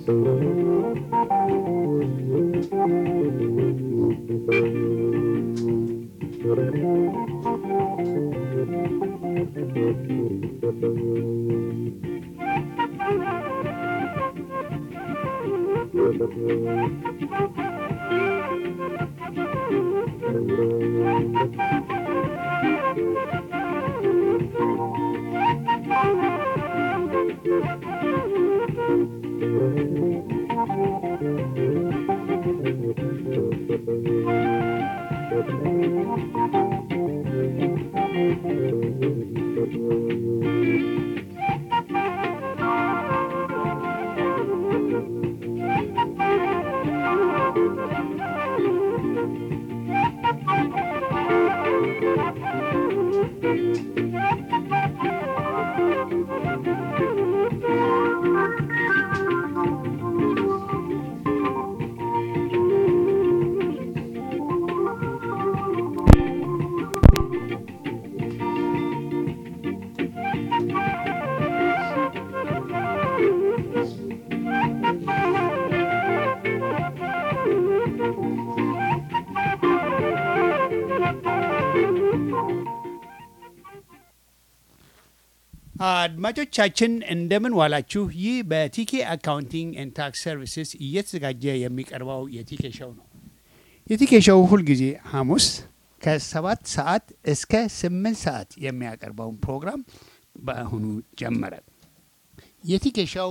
አድማጮቻችን እንደምን ዋላችሁ። ይህ በቲኬ አካውንቲንግ ኤንድ ታክስ ሰርቪስስ እየተዘጋጀ የሚቀርበው የቲኬ ሾው ነው። የቲኬ ሾው ሁልጊዜ ሐሙስ ከሰባት ሰዓት እስከ ስምንት ሰዓት የሚያቀርበውን ፕሮግራም በአሁኑ ጀመረ። የቲኬ ሾው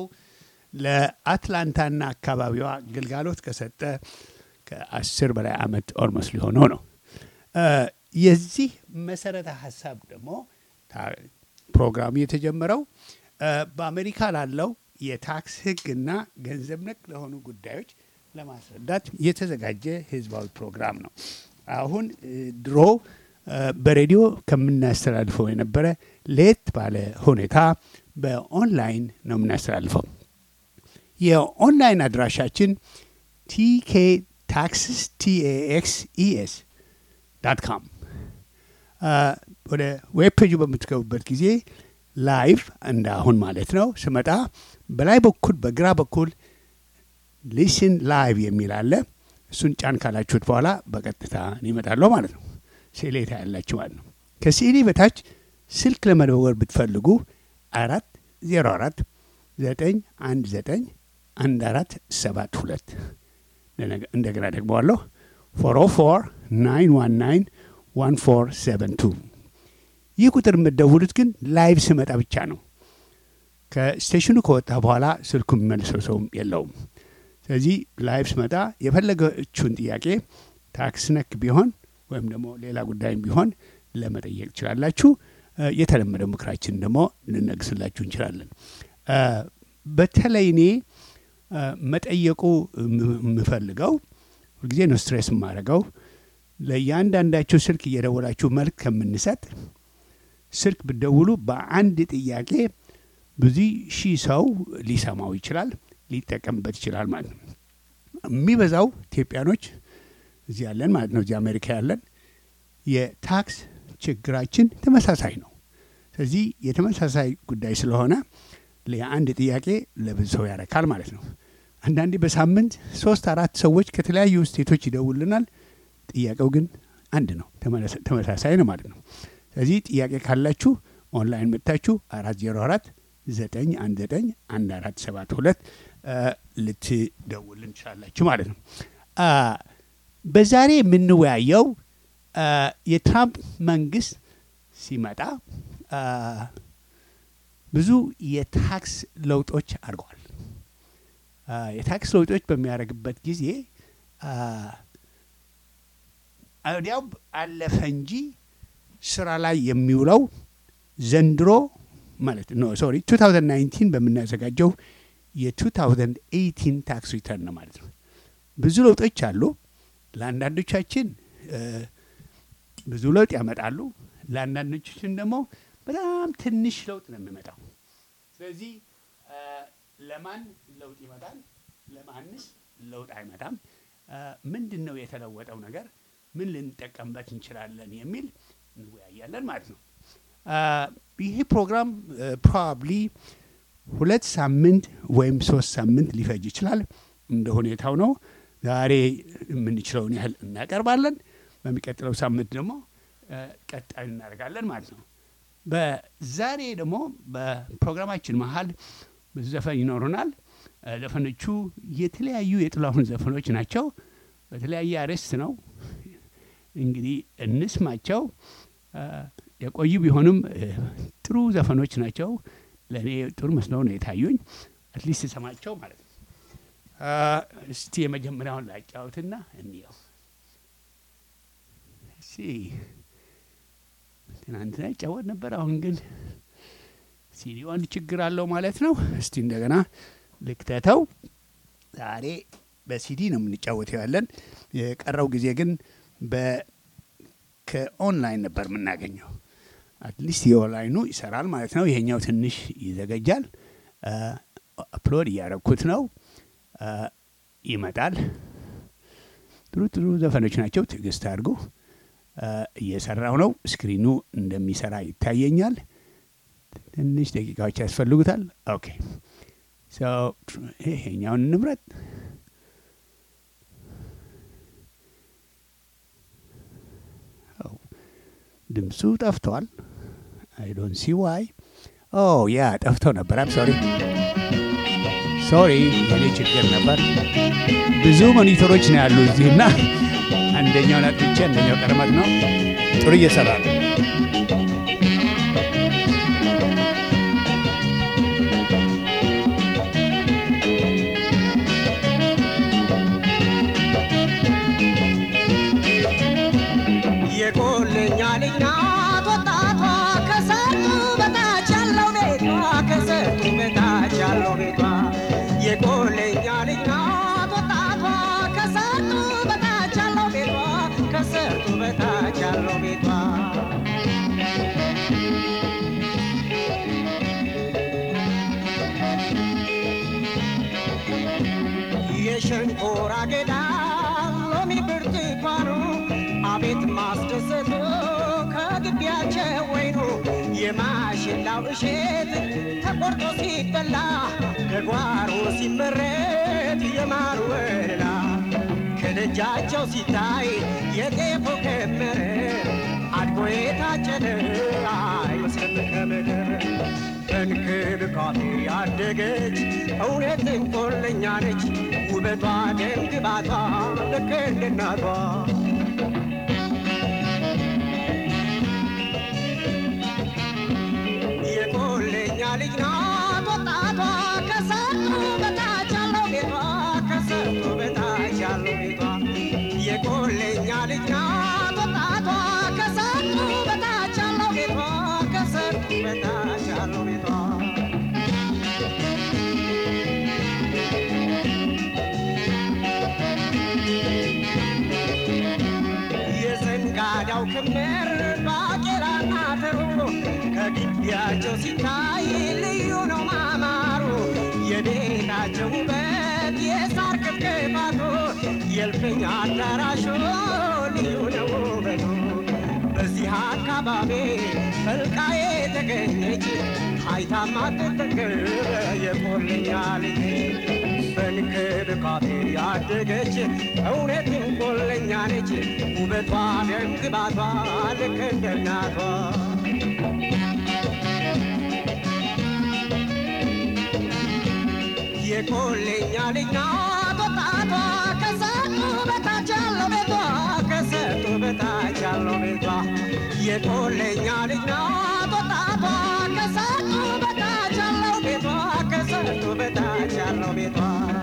ለአትላንታና አካባቢዋ ግልጋሎት ከሰጠ ከአስር በላይ ዓመት ኦልሞስ ሊሆነው ነው። የዚህ መሰረተ ሀሳብ ደግሞ ፕሮግራሙ የተጀመረው በአሜሪካ ላለው የታክስ ሕግና ገንዘብ ነክ ለሆኑ ጉዳዮች ለማስረዳት የተዘጋጀ ህዝባዊ ፕሮግራም ነው። አሁን ድሮ በሬዲዮ ከምናስተላልፈው የነበረ ለየት ባለ ሁኔታ በኦንላይን ነው የምናስተላልፈው። የኦንላይን አድራሻችን ቲኬ ታክስስ ቲኤኤክስ ኢኤስ ዳት ካም ወደ ዌብ ፔጁ በምትገቡበት ጊዜ ላይቭ እንደ አሁን ማለት ነው ስመጣ በላይ በኩል በግራ በኩል ሊስን ላይቭ የሚል አለ። እሱን ጫን ካላችሁት በኋላ በቀጥታ ይመጣለሁ ማለት ነው። ስዕሌታ ያላችሁ ማለት ነው። ከስዕሌ በታች ስልክ ለመደወል ብትፈልጉ አራት ዜሮ አራት ዘጠኝ አንድ ዘጠኝ አንድ አራት ሰባት ሁለት እንደገና ደግመዋለሁ ፎር ኦ ፎር ናይን ዋን ናይን ዋን ፎር ሰቨን ቱ ይህ ቁጥር የምትደውሉት ግን ላይቭ ስመጣ ብቻ ነው። ከስቴሽኑ ከወጣ በኋላ ስልኩ የሚመልሰው ሰውም የለውም። ስለዚህ ላይቭ ስመጣ የፈለገችውን ጥያቄ ታክስ ነክ ቢሆን ወይም ደግሞ ሌላ ጉዳይም ቢሆን ለመጠየቅ ትችላላችሁ። የተለመደ ምክራችን ደግሞ ልነግስላችሁ እንችላለን። በተለይ እኔ መጠየቁ የምፈልገው ሁልጊዜ ነው ስትሬስ የማደርገው ለእያንዳንዳችሁ ስልክ እየደወላችሁ መልክ ከምንሰጥ ስልክ ብደውሉ በአንድ ጥያቄ ብዙ ሺህ ሰው ሊሰማው ይችላል፣ ሊጠቀምበት ይችላል ማለት ነው። የሚበዛው ኢትዮጵያኖች እዚህ ያለን ማለት ነው፣ እዚህ አሜሪካ ያለን የታክስ ችግራችን ተመሳሳይ ነው። ስለዚህ የተመሳሳይ ጉዳይ ስለሆነ የአንድ ጥያቄ ለብዙ ሰው ያረካል ማለት ነው። አንዳንዴ በሳምንት ሶስት አራት ሰዎች ከተለያዩ ስቴቶች ይደውልናል። ጥያቄው ግን አንድ ነው፣ ተመሳሳይ ነው ማለት ነው። ስለዚህ ጥያቄ ካላችሁ ኦንላይን መጥታችሁ አራት ዜሮ አራት ዘጠኝ አንድ ዘጠኝ አንድ አራት ሰባት ሁለት ልትደውልን ትችላላችሁ ማለት ነው። በዛሬ የምንወያየው የትራምፕ መንግስት ሲመጣ ብዙ የታክስ ለውጦች አድርገዋል። የታክስ ለውጦች በሚያደርግበት ጊዜ ወዲያው አለፈ እንጂ ስራ ላይ የሚውለው ዘንድሮ ማለት ነው ሶሪ 2019 በምናዘጋጀው የ2018 ታክስ ሪተርን ነው ማለት ነው። ብዙ ለውጦች አሉ። ለአንዳንዶቻችን ብዙ ለውጥ ያመጣሉ። ለአንዳንዶቻችን ደግሞ በጣም ትንሽ ለውጥ ነው የሚመጣው። ስለዚህ ለማን ለውጥ ይመጣል፣ ለማንስ ለውጥ አይመጣም፣ ምንድን ነው የተለወጠው ነገር፣ ምን ልንጠቀምበት እንችላለን የሚል እንወያያለን ማለት ነው። ይሄ ፕሮግራም ፕሮባብሊ ሁለት ሳምንት ወይም ሶስት ሳምንት ሊፈጅ ይችላል። እንደ ሁኔታው ነው። ዛሬ የምንችለውን ያህል እናቀርባለን። በሚቀጥለው ሳምንት ደግሞ ቀጣይ እናደርጋለን ማለት ነው። በዛሬ ደግሞ በፕሮግራማችን መሀል ብዙ ዘፈን ይኖሩናል። ዘፈኖቹ የተለያዩ የጥላሁን ዘፈኖች ናቸው። በተለያየ አርዕስት ነው። እንግዲህ እንስማቸው። የቆዩ ቢሆንም ጥሩ ዘፈኖች ናቸው። ለእኔ ጥሩ መስለው ነው የታዩኝ። አትሊስት ስሰማቸው ማለት ነው። እስቲ የመጀመሪያውን ላጫውትና እንየው። እሺ ትናንትና ይጫወት ነበር። አሁን ግን ሲዲው አንድ ችግር አለው ማለት ነው። እስቲ እንደገና ልክተተው። ዛሬ በሲዲ ነው የምንጫወተው ያለን። የቀረው ጊዜ ግን ከኦንላይን ነበር የምናገኘው። አትሊስት የኦንላይኑ ይሰራል ማለት ነው። ይሄኛው ትንሽ ይዘገጃል። አፕሎድ እያረኩት ነው። ይመጣል። ጥሩ ጥሩ ዘፈኖች ናቸው። ትዕግስት አድርጉ። እየሰራው ነው። ስክሪኑ እንደሚሰራ ይታየኛል። ትንሽ ደቂቃዎች ያስፈልጉታል። ኦኬ ይሄኛውን እንምረጥ። ድምፁ ጠፍቷል። አይ ዶንት ሲ ዋይ ኦ ያ ጠፍቶ ነበር። አም ሶሪ ሶሪ፣ የኔ ችግር ነበር። ብዙ ሞኒተሮች ነው ያሉ እዚህና አንደኛውን አጥቼ አንደኛው ቀርመት ነው። ጥሩ እየሰራ ነው። የቆለኛ ልጅ ናት ወጣቷ ከሰርጡ በታች ያለው ቤቷ ከሰርጡ በታች ያለው ቤቷ የቆለኛ ልጅ ናት ወጣቷ ከሰርጡ በታች ያለው ቤቷ ከሰርጡ በታች ያለው ቤቷ የሸንኮራ አገዳ ሎሚ ብርቱካኑ አቤት ማስደሰቱ ከግቢያቸው ወይኑ የማሽላው እሸት ተቆርጦ ሲበላ ከጓሮ ሲመረት የማር ወለላ ከደጃቸው ሲታይ የጤፉ ክምር አድጎ የታጨደ አይመስልም ከምድር በእንክብካቤ ያደገች እውነትም ቆለኛ ነች ውበቷ ደም ግባቷ ልክ እንደ እናቷ የቆለኛ ልጅ ናት ወጣቷ ከሰርጡ በታች ያለው ቤቷ ከሰርጡ በታች ያለው ቤቷ የቆለኛ ልጅ ናት ወጣቷ ከሰርጡ በታች ያለው ቤቷ ከሰርጡ በታች ያለው ቤቷ የዘንጋዳው ክምር ባቄላና ተሩ ከግቢያቸው ሲታይ ልዩ ነው ማማሩ የቤታቸው ውበት የሳር ክብክባቱ የእልፍኝ አዳራሹ ልዩ ነው ውበቱ በዚህ አካባቢ ፈልቃ የተገኘች አይታ ማትጠግብ የቆለኛ ልጅ በንክብካቤ ያደገች እውነትም ቆለኛ ነች ውበቷ ደም ግባቷ ልክ እንደ እናቷ የቆለኛ ልጅ ናት ወጣቷ ከሰጡ በታች ያለው ቤቷ ከሰጡ በታች ያለው ቤቷ የቆለኛ ልጅ ናት ወጣቷ ከሰጡ በታች ያለው ቤቷ ከሰጡ በታች ያለው ቤቷ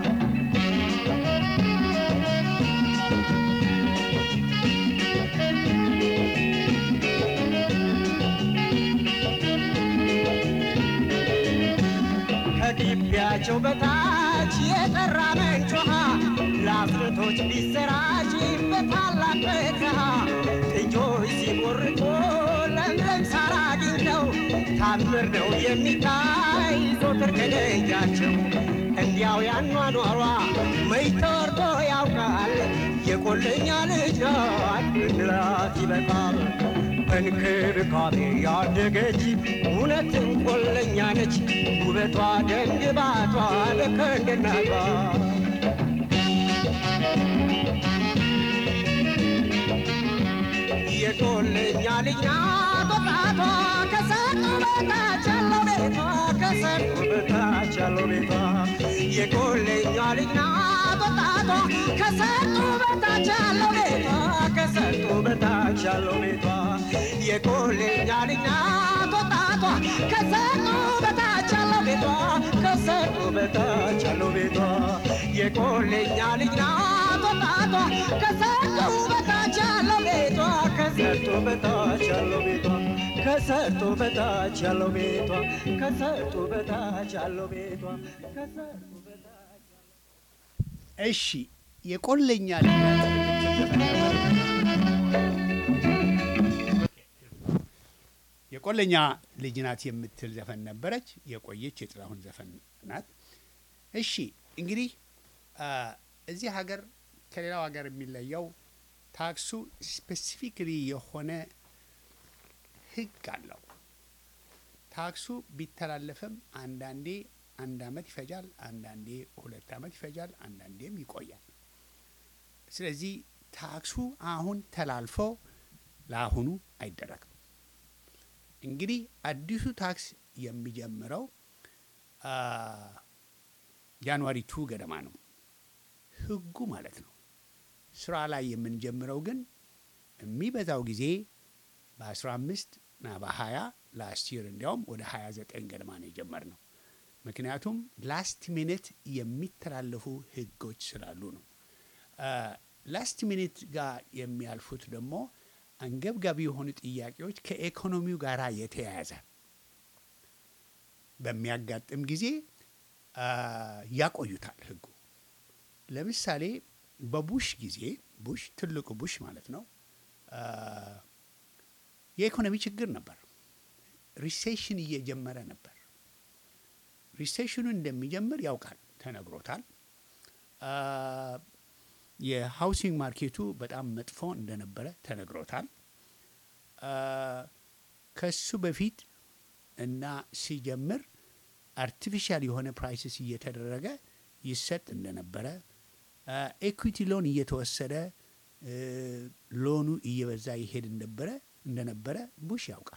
ከግቢያቸው በታች የጠራ ምንጭ ውሃ ለአፍርቶች ቢሰራጭ በታላቅ በረሃ ጥጆች ሲቦርቁ ለምለም ሳር አግኝተው ታምር ነው የሚታይ ዞትር ከደጃቸው እንዲያው ያኗኗሯ መች ተወርቶ ያውቃል የቆለኛ ልጅ ናት ብንላት ይበቃል በእንክብካቤ ያደገች እውነትም ቆለኛ ነች ውበቷ ደንግባቷ ልክ እንደ እናቷ የቆለኛ ልጅ ናት ወጣቷ ከሰርጡ በታች ያለው ቤቷ ከሰርጡ በታች ያለው ቤቷ የቆለኛ ልጅ ናት ወጣቷ ከሰርጡ በታች ያለው ቤቷ ከሰርጡ በታች ያለው ቤቷ የቆለኛ ልጅ ናት ወጣቷ ከሰርጡ በታች ያለው ቤቷ ከሰርጡ በታች ያለው ቤቷ የቆለኛ ልጅ ናት ወጣቷ ከሰርጡ በታች ያለው ቤቷ ከሰርጡ በታች ያለው ቤቷ ከሰርጡ በታች ያለው ቤቷ ከሰርጡ በታች ያለው ቤቷ ከሰርጡ በታች እሺ የቆለኛ ልጅ የቆለኛ ልጅ ናት የምትል ዘፈን ነበረች። የቆየች የጥላሁን ዘፈን ናት። እሺ እንግዲህ አ፣ እዚህ ሀገር ከሌላው ሀገር የሚለየው ታክሱ ስፔሲፊክሊ የሆነ ሕግ አለው። ታክሱ ቢተላለፍም አንዳንዴ አንድ አመት ይፈጃል፣ አንዳንዴ ሁለት አመት ይፈጃል፣ አንዳንዴም ይቆያል። ስለዚህ ታክሱ አሁን ተላልፎ ለአሁኑ አይደረግም። እንግዲህ አዲሱ ታክስ የሚጀምረው አ፣ ጃንዋሪ ቱ ገደማ ነው ህጉ ማለት ነው። ስራ ላይ የምንጀምረው ግን የሚበዛው ጊዜ በ15 እና በ20 ላስት ይር እንዲያውም ወደ 29 ገደማ ነው የጀመርነው። ምክንያቱም ላስት ሚኒት የሚተላለፉ ህጎች ስላሉ ነው። ላስት ሚኒት ጋር የሚያልፉት ደግሞ አንገብጋቢ የሆኑ ጥያቄዎች ከኢኮኖሚው ጋር የተያያዘ በሚያጋጥም ጊዜ አ፣ ያቆዩታል ህጉ። ለምሳሌ በቡሽ ጊዜ ቡሽ ትልቁ ቡሽ ማለት ነው አ፣ የኢኮኖሚ ችግር ነበር። ሪሴሽን እየጀመረ ነበር። ሪሴሽኑ እንደሚጀምር ያውቃል፣ ተነግሮታል። አ፣ የሃውሲንግ ማርኬቱ በጣም መጥፎ እንደነበረ ተነግሮታል። አ፣ ከሱ በፊት እና ሲጀምር አርቲፊሻል የሆነ ፕራይስስ እየተደረገ ይሰጥ እንደነበረ ኤኩዊቲ ሎን እየተወሰደ እ፣ ሎኑ እየበዛ ይሄድ እንደነበረ እንደነበረ ቡሽ ያውቃል።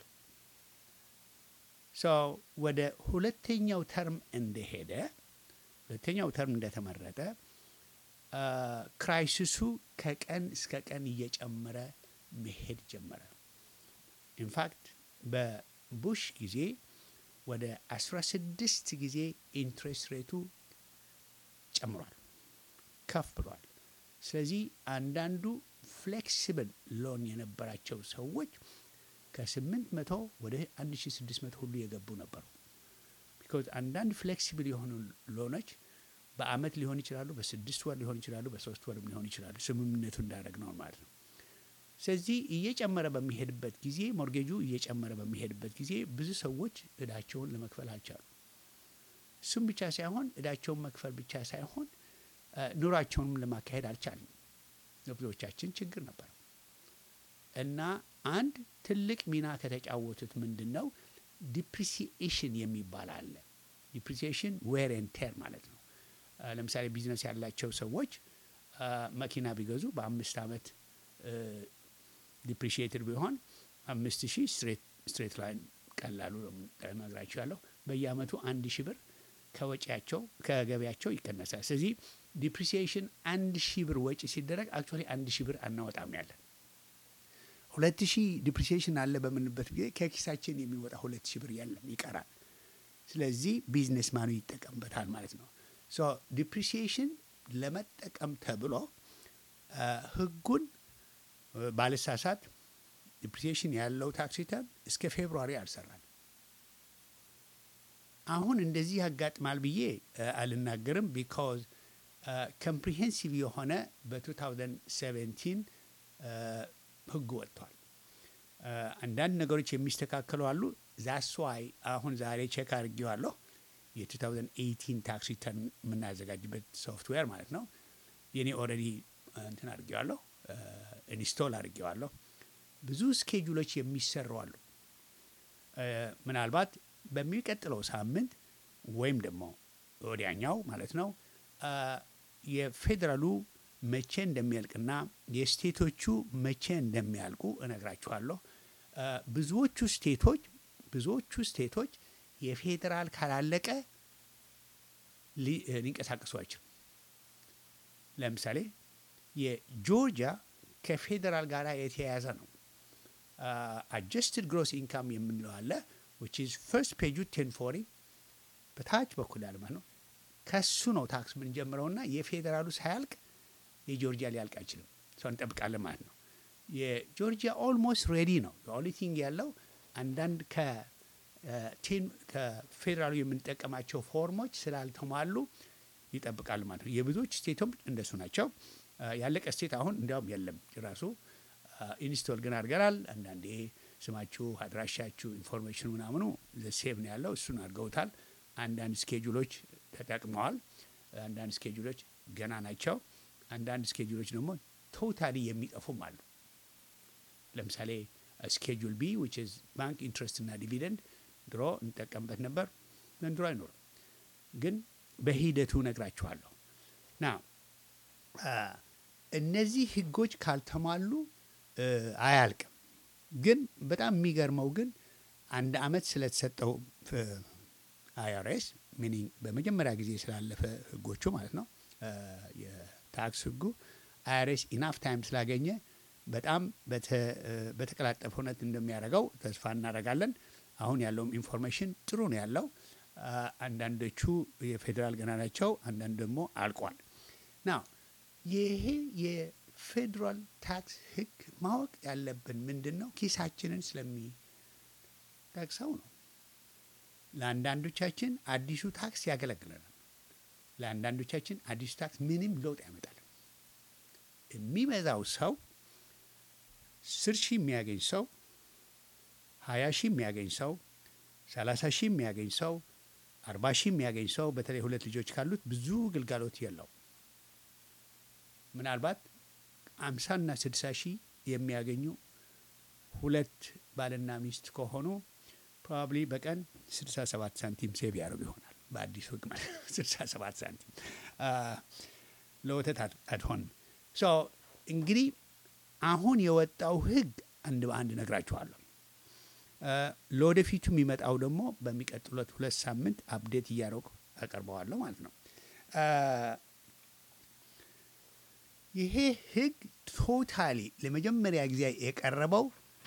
ሶ ወደ ሁለተኛው ተርም እንደሄደ ሁለተኛው ተርም እንደተመረጠ አ፣ ክራይሲሱ ከቀን እስከ ቀን እየጨመረ መሄድ ጀመረ። ኢንፋክት በቡሽ ጊዜ ወደ 16 ጊዜ ኢንትሬስት ሬቱ ጨምሯል፣ ከፍ ብሏል። ስለዚህ አንዳንዱ ፍሌክሲብል ሎን የነበራቸው ሰዎች ከ800 ወደ 1600 ሁሉ የገቡ ነበሩ። ቢኮዝ አንዳንድ ፍሌክሲብል የሆኑ ሎኖች በአመት ሊሆን ይችላሉ፣ በስድስት ወር ሊሆን ይችላሉ፣ በሶስት ወርም ሊሆን ይችላሉ። ስምምነቱ እንዳደረግ ነው ማለት ነው። ስለዚህ እየጨመረ በሚሄድበት ጊዜ ሞርጌጁ እየጨመረ በሚሄድበት ጊዜ ብዙ ሰዎች እዳቸውን ለመክፈል አልቻሉ። እሱም ብቻ ሳይሆን እዳቸውን መክፈል ብቻ ሳይሆን አ፣ ኑሯቸውንም ለማካሄድ አልቻለም። ለብዙዎቻችን ችግር ነበር እና አንድ ትልቅ ሚና ከተጫወቱት ምንድን ነው ዲፕሪሲኤሽን የሚባል አለ። ዲፕሪሲኤሽን ዌር ኤንድ ቴር ማለት ነው። አ፣ ለምሳሌ ቢዝነስ ያላቸው ሰዎች አ፣ መኪና ቢገዙ በአምስት አመት ዲፕሪሺየትድ ቢሆን አምስት ሺህ ስትሬት ላይን ቀላሉ ነግራቸው ያለሁ በየአመቱ አንድ ሺህ ብር ከወጪያቸው ከገቢያቸው ይቀነሳል። ስለዚህ ዲፕሪሲዬሽን አንድ ሺህ ብር ወጪ ሲደረግ አክቹዋሊ አንድ ሺህ ብር አናወጣም ያለን ሁለት ሺህ ዲፕሪሲዬሽን አለ በምንበት ጊዜ ከኪሳችን የሚወጣ ሁለት ሺህ ብር የለም ይቀራል። ስለዚህ ቢዝነስ ማኑ ይጠቀምበታል ማለት ነው። ሶ ዲፕሪሲዬሽን ለመጠቀም ተብሎ አ፣ ህጉን አ፣ ባልሳሳት ዲፕሪሲዬሽን ያለው ታክስ ሪተርን እስከ ፌብሩዋሪ አልሰራል። አሁን እንደዚህ ያጋጥማል ብዬ አ፣ አልናገርም። ቢካዝ ኮምፕሪሄንሲቭ የሆነ በ2017 ህግ ወጥቷል። አ፣ አንዳንድ ነገሮች የሚስተካከሉ አሉ። ዛስ ዋይ አሁን ዛሬ ቼክ አድርጌዋለሁ። የ2018 ታክስ ሪተርን የምናዘጋጅበት ሶፍትዌር ማለት ነው። የኔ ኦልሬዲ እንትን አድርጌዋለሁ፣ ኢንስቶል አድርጌዋለሁ። ብዙ ስኬጁሎች የሚሰሩ አሉ። እ፣ ምናልባት በሚቀጥለው ሳምንት ወይም ደግሞ ወዲያኛው ማለት ነው አ፣ የፌዴራሉ መቼ እንደሚያልቅና የስቴቶቹ መቼ እንደሚያልቁ እነግራችኋለሁ። አ፣ ብዙዎቹ ስቴቶች ብዙዎቹ ስቴቶች የፌዴራል ካላለቀ ሊ- ሊንቀሳቀሱ አይችሉም። ለምሳሌ የጆርጂያ ከፌዴራል ጋር የተያያዘ ነው። አጀስትድ ግሮስ ኢንካም የምንለው አለ which is ፈርስት ፔጁ ቴን ፎሪ በታች በኩል ያለ ማለት ነው። ከሱ ነው ታክስ የምንጀምረውና የፌዴራሉ ሳያልቅ የጆርጂያ ሊያልቅ አይችልም። ሰው እንጠብቃለን ማለት ነው። የጆርጂያ ኦልሞስት ሬዲ ነው። ኦንሊ ቲንግ ያለው አንዳንድ ከቴን ከፌዴራሉ የምንጠቀማቸው ፎርሞች ስላልተሟሉ ይጠብቃሉ ማለት ነው። የብዙዎች ስቴቶች እንደሱ ናቸው። አ፣ ያለቀ ስቴት አሁን እንዲያውም የለም ጭራሱ ኢንስቶል ግን አድርገናል። አንዳንዴ ስማችሁ፣ አድራሻችሁ፣ ኢንፎርሜሽኑ ምናምኑ ሴቭ ነው ያለው እሱን አድርገውታል። አንዳንድ ስኬጁሎች ተጠቅመዋል። አንዳንድ ስኬጁሎች ገና ናቸው። አንዳንድ ስኬጁሎች ደግሞ ቶታሊ የሚጠፉም አሉ። ለምሳሌ ስኬጁል ቢ ዊች ኢዝ ባንክ ኢንትረስት እና ዲቪደንድ ድሮ እንጠቀምበት ነበር፣ ዘንድሮ አይኖርም። ግን በሂደቱ ነግራችኋለሁ። ና እነዚህ ህጎች ካልተሟሉ እ፣ አያልቅም። ግን በጣም የሚገርመው ግን አንድ አመት ስለተሰጠው አይአርኤስ ሚኒንግ በመጀመሪያ ጊዜ ስላለፈ ህጎቹ ማለት ነው እ፣ የታክስ ህጉ አይአርኤስ ኢናፍ ታይም ስላገኘ በጣም በተ- እ፣ በተቀላጠፈ እውነት እንደሚያደርገው ተስፋ እናደርጋለን። አሁን ያለውም ኢንፎርሜሽን ጥሩ ነው ያለው። አ፣ አንዳንዶቹ የፌዴራል ገና ናቸው፣ አንዳንድ ደግሞ አልቋል። ና ይሄ የፌዴራል ታክስ ህግ ማወቅ ያለብን ምንድን ነው? ኪሳችንን ስለሚጠቅሰው ነው። ለአንዳንዶቻችን አዲሱ ታክስ ያገለግለናል። ለአንዳንዶቻችን አዲሱ ታክስ ምንም ለውጥ ያመጣል። የሚበዛው ሰው ስር ሺህ የሚያገኝ ሰው ሀያ ሺህ የሚያገኝ ሰው ሰላሳ ሺህ የሚያገኝ ሰው አርባ ሺህ የሚያገኝ ሰው በተለይ ሁለት ልጆች ካሉት ብዙ ግልጋሎት የለው። ምናልባት አምሳና ስድሳ ሺህ የሚያገኙ ሁለት ባልና ሚስት ከሆኑ ፕሮባብሊ በቀን ስድሳ ሰባት ሳንቲም ሴቭ ያደርጉ ይሆናል። በአዲሱ ህግ ማለት ነው። ስድሳ ሰባት ሳንቲም አ፣ ለወተት አት- አትሆንም። ሶ እንግዲህ አሁን የወጣው ህግ አንድ በአንድ ነግራችኋለሁ። አ፣ ለወደፊቱ የሚመጣው ደግሞ በሚቀጥሉት ሁለት ሳምንት አፕዴት እያደረጉ አቀርበዋለሁ ማለት ነው። አ፣ ይሄ ህግ ቶታሊ ለመጀመሪያ ጊዜ የቀረበው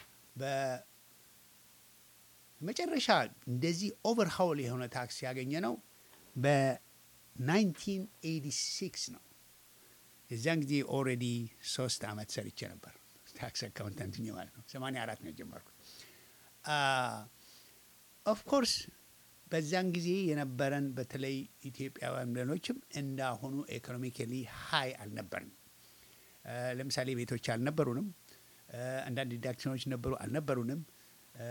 በመጨረሻ እንደዚህ ኦቨርሃውል የሆነ ታክስ ያገኘ ነው በ1986 ነው። የዚያን ጊዜ ኦልሬዲ ሶስት አመት ሰርቼ ነበር ታክስ አካውንታንት ሆኜ ማለት ነው። 84 ነው የጀመርኩት። ኦፍኮርስ በዚያን ጊዜ የነበረን በተለይ ኢትዮጵያውያን ሌሎችም እንዳሁኑ ኢኮኖሚካሊ ሀይ አልነበርንም። አ፣ ለምሳሌ ቤቶች አልነበሩንም። አ፣ አንዳንድ ዲዳክሽኖች ነበሩ አልነበሩንም። አ፣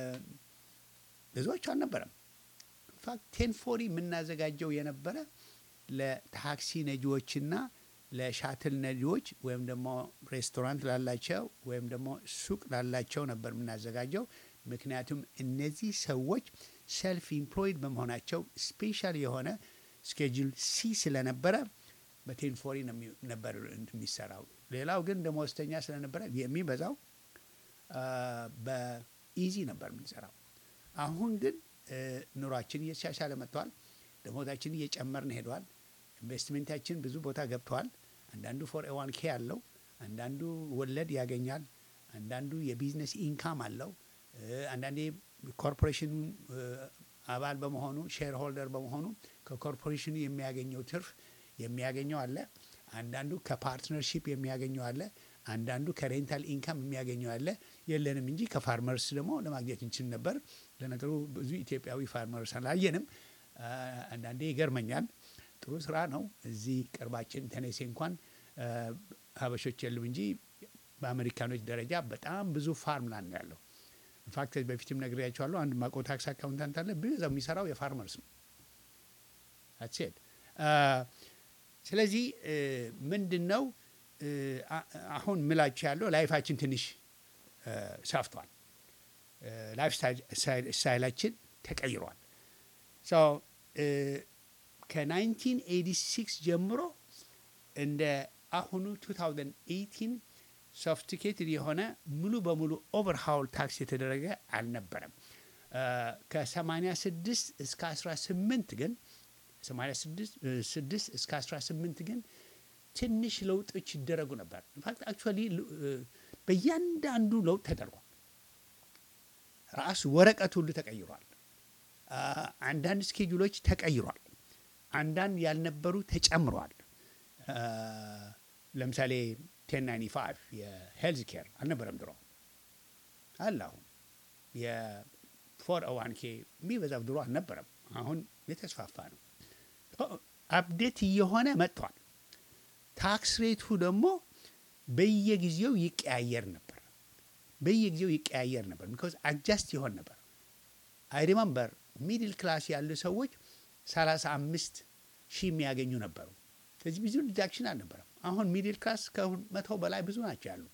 ብዙዎቹ አልነበረም። ኢንፋክት ቴን ፎሪ የምናዘጋጀው የነበረ ለታክሲ ነጂዎችና ለሻትል ነጂዎች ወይም ደግሞ ሬስቶራንት ላላቸው ወይም ደግሞ ሱቅ ላላቸው ነበር የምናዘጋጀው። ምክንያቱም እነዚህ ሰዎች ሰልፍ ኢምፕሎይድ በመሆናቸው ስፔሻል የሆነ ስኬጁል ሲ ስለነበረ በቴን ፎሪ ነው የሚ- ነበር እንትን የሚሰራው። ሌላው ግን ደመወዝተኛ ስለነበረ የሚበዛው አ፣ በኢዚ ነበር የምንሰራው። አሁን ግን እ፣ ኑሯችን እየተሻሻለ መጥተዋል። ደሞዛችን እየጨመርን ሄደዋል። ኢንቨስትሜንታችን ብዙ ቦታ ገብተዋል። አንዳንዱ ፎር ኤዋን ኬ አለው፣ አንዳንዱ ወለድ ያገኛል፣ አንዳንዱ የቢዝነስ ኢንካም አለው። እ፣ አንዳንዴ ኮርፖሬሽኑ እ፣ አባል በመሆኑ ሼር ሆልደር በመሆኑ ከኮርፖሬሽኑ የሚያገኘው ትርፍ የሚያገኘው አለ። አንዳንዱ ከፓርትነርሺፕ የሚያገኘው አለ። አንዳንዱ ከሬንታል ኢንካም የሚያገኘው አለ። የለንም እንጂ ከፋርመርስ ደግሞ ለማግኘት እንችል ነበር። ለነገሩ ብዙ ኢትዮጵያዊ ፋርመርስ አላየንም። አ፣ አንዳንዴ ይገርመኛል። ጥሩ ስራ ነው። እዚህ ቅርባችን ተነሴ እንኳን አ፣ ሀበሾች የሉም እንጂ በአሜሪካኖች ደረጃ በጣም ብዙ ፋርም ላንድ ነው ያለው። ኢንፋክት በፊትም ነግሬያቸዋለሁ። አንድ ማቆ ታክስ አካውንታንት አለ። ብዙ የሚሰራው የፋርመርስ ነው። አትሴት ስለዚህ ምንድን ነው አ- አሁን ምላችሁ ያለው ላይፋችን ትንሽ ሰፍቷል። ላይፍ ስታይላችን ተቀይሯል። ከ1986 ጀምሮ እንደ አሁኑ 2018 ሶፍቲኬትድ የሆነ ሙሉ በሙሉ ኦቨርሃውል ታክስ የተደረገ አልነበረም። ከ86 እስከ 18 ግን 86 እስከ 18 ግን ትንሽ ለውጦች ይደረጉ ነበር። ኢንፋክት አክቹዋሊ በእያንዳንዱ ለውጥ ተደርጓል። ራሱ ወረቀት ሁሉ ተቀይሯል። አንዳንድ ስኬጁሎች ተቀይሯል። አንዳንድ ያልነበሩ ተጨምረዋል። ለምሳሌ ቴን ናይንቲ ፋይቭ የሄልዝ ኬር አልነበረም ድሮ አለ። አሁን የፎር ዋን ኬ የሚበዛው ድሮ አልነበረም። አሁን የተስፋፋ ነው። አፕዴት እየሆነ መጥቷል። ታክስ ሬቱ ደግሞ በየጊዜው ይቀያየር ነበር። በየጊዜው ይቀያየር ነበር። ቢኮዝ አጃስት ይሆን ነበር። አይ ሪመምበር ሚድል ክላስ ያሉ ሰዎች ሰላሳ አምስት ሺህ የሚያገኙ ነበሩ። ስለዚህ ብዙ ዲዳክሽን አልነበረም። አሁን ሚድል ክላስ ከመቶ በላይ ብዙ ናቸው ያሉ።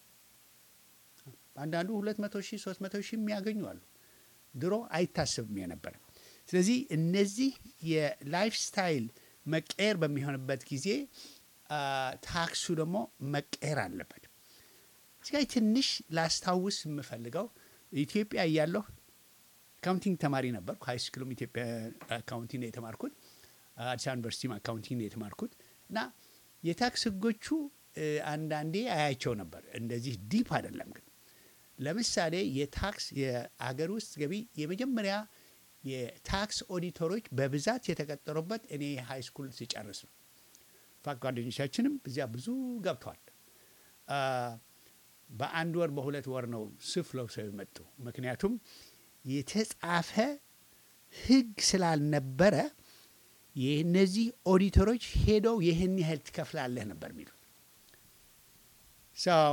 አንዳንዱ ሁለት መቶ ሺህ ሶስት መቶ ሺህ የሚያገኙ አሉ። ድሮ አይታሰብም የነበረ። ስለዚህ እነዚህ የላይፍ ስታይል መቀየር በሚሆንበት ጊዜ ታክሱ ደግሞ መቀየር አለበት። እዚህ ጋ ትንሽ ላስታውስ የምፈልገው ኢትዮጵያ እያለሁ አካውንቲንግ ተማሪ ነበርኩ። ሀይ ስኩልም ኢትዮጵያ አካውንቲንግ ነው የተማርኩት። አዲስ አበባ ዩኒቨርሲቲም አካውንቲንግ ነው የተማርኩት እና የታክስ ህጎቹ አንዳንዴ አያቸው ነበር። እንደዚህ ዲፕ አይደለም ግን ለምሳሌ የታክስ የአገር ውስጥ ገቢ የመጀመሪያ የታክስ ኦዲተሮች በብዛት የተቀጠሩበት እኔ ሃይ ስኩል ሲጨርስ ነው። ፋክ ጓደኞቻችንም እዚያ ብዙ ገብተዋል። በአንድ ወር በሁለት ወር ነው ስፍለው ሰው የመጡ ምክንያቱም የተጻፈ ህግ ስላልነበረ የእነዚህ ኦዲተሮች ሄደው ይህን ያህል ትከፍላለህ ነበር የሚሉት። ሰው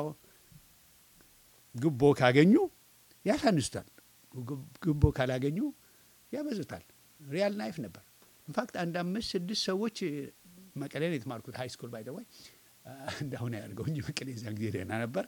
ጉቦ ካገኙ ያሳንሱታል፣ ጉቦ ካላገኙ ያበዙታል። ሪያል ናይፍ ነበር። ኢንፋክት አንድ አምስት ስድስት ሰዎች መቀሌ ነው የተማርኩት ሃይ ስኩል ባይደዋይ እንዳሁን ያደርገው እንጂ መቀሌ እዚያን ጊዜ ደህና ነበር።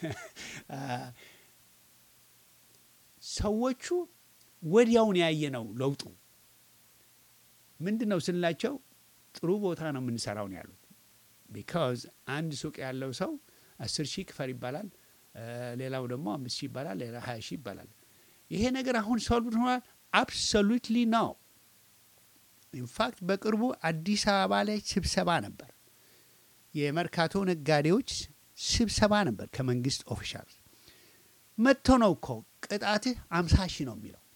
ሰዎቹ ወዲያውን ያየ ነው ለውጡ ምንድን ነው ስንላቸው ጥሩ ቦታ ነው የምንሰራው ነው ያሉት። ቢካዝ አንድ ሱቅ ያለው ሰው አስር ሺህ ክፈል ይባላል፣ ሌላው ደግሞ አምስት ሺህ ይባላል፣ ሌላ ሀያ ሺህ ይባላል። ይሄ ነገር አሁን ሶልቭድ ሆኗል። አብሶሉትሊ ነው። ኢንፋክት በቅርቡ አዲስ አበባ ላይ ስብሰባ ነበር። የመርካቶ ነጋዴዎች ስብሰባ ነበር ከመንግስት ኦፊሻል መጥቶ ነው እኮ ቅጣትህ አምሳ ሺህ ነው የሚለው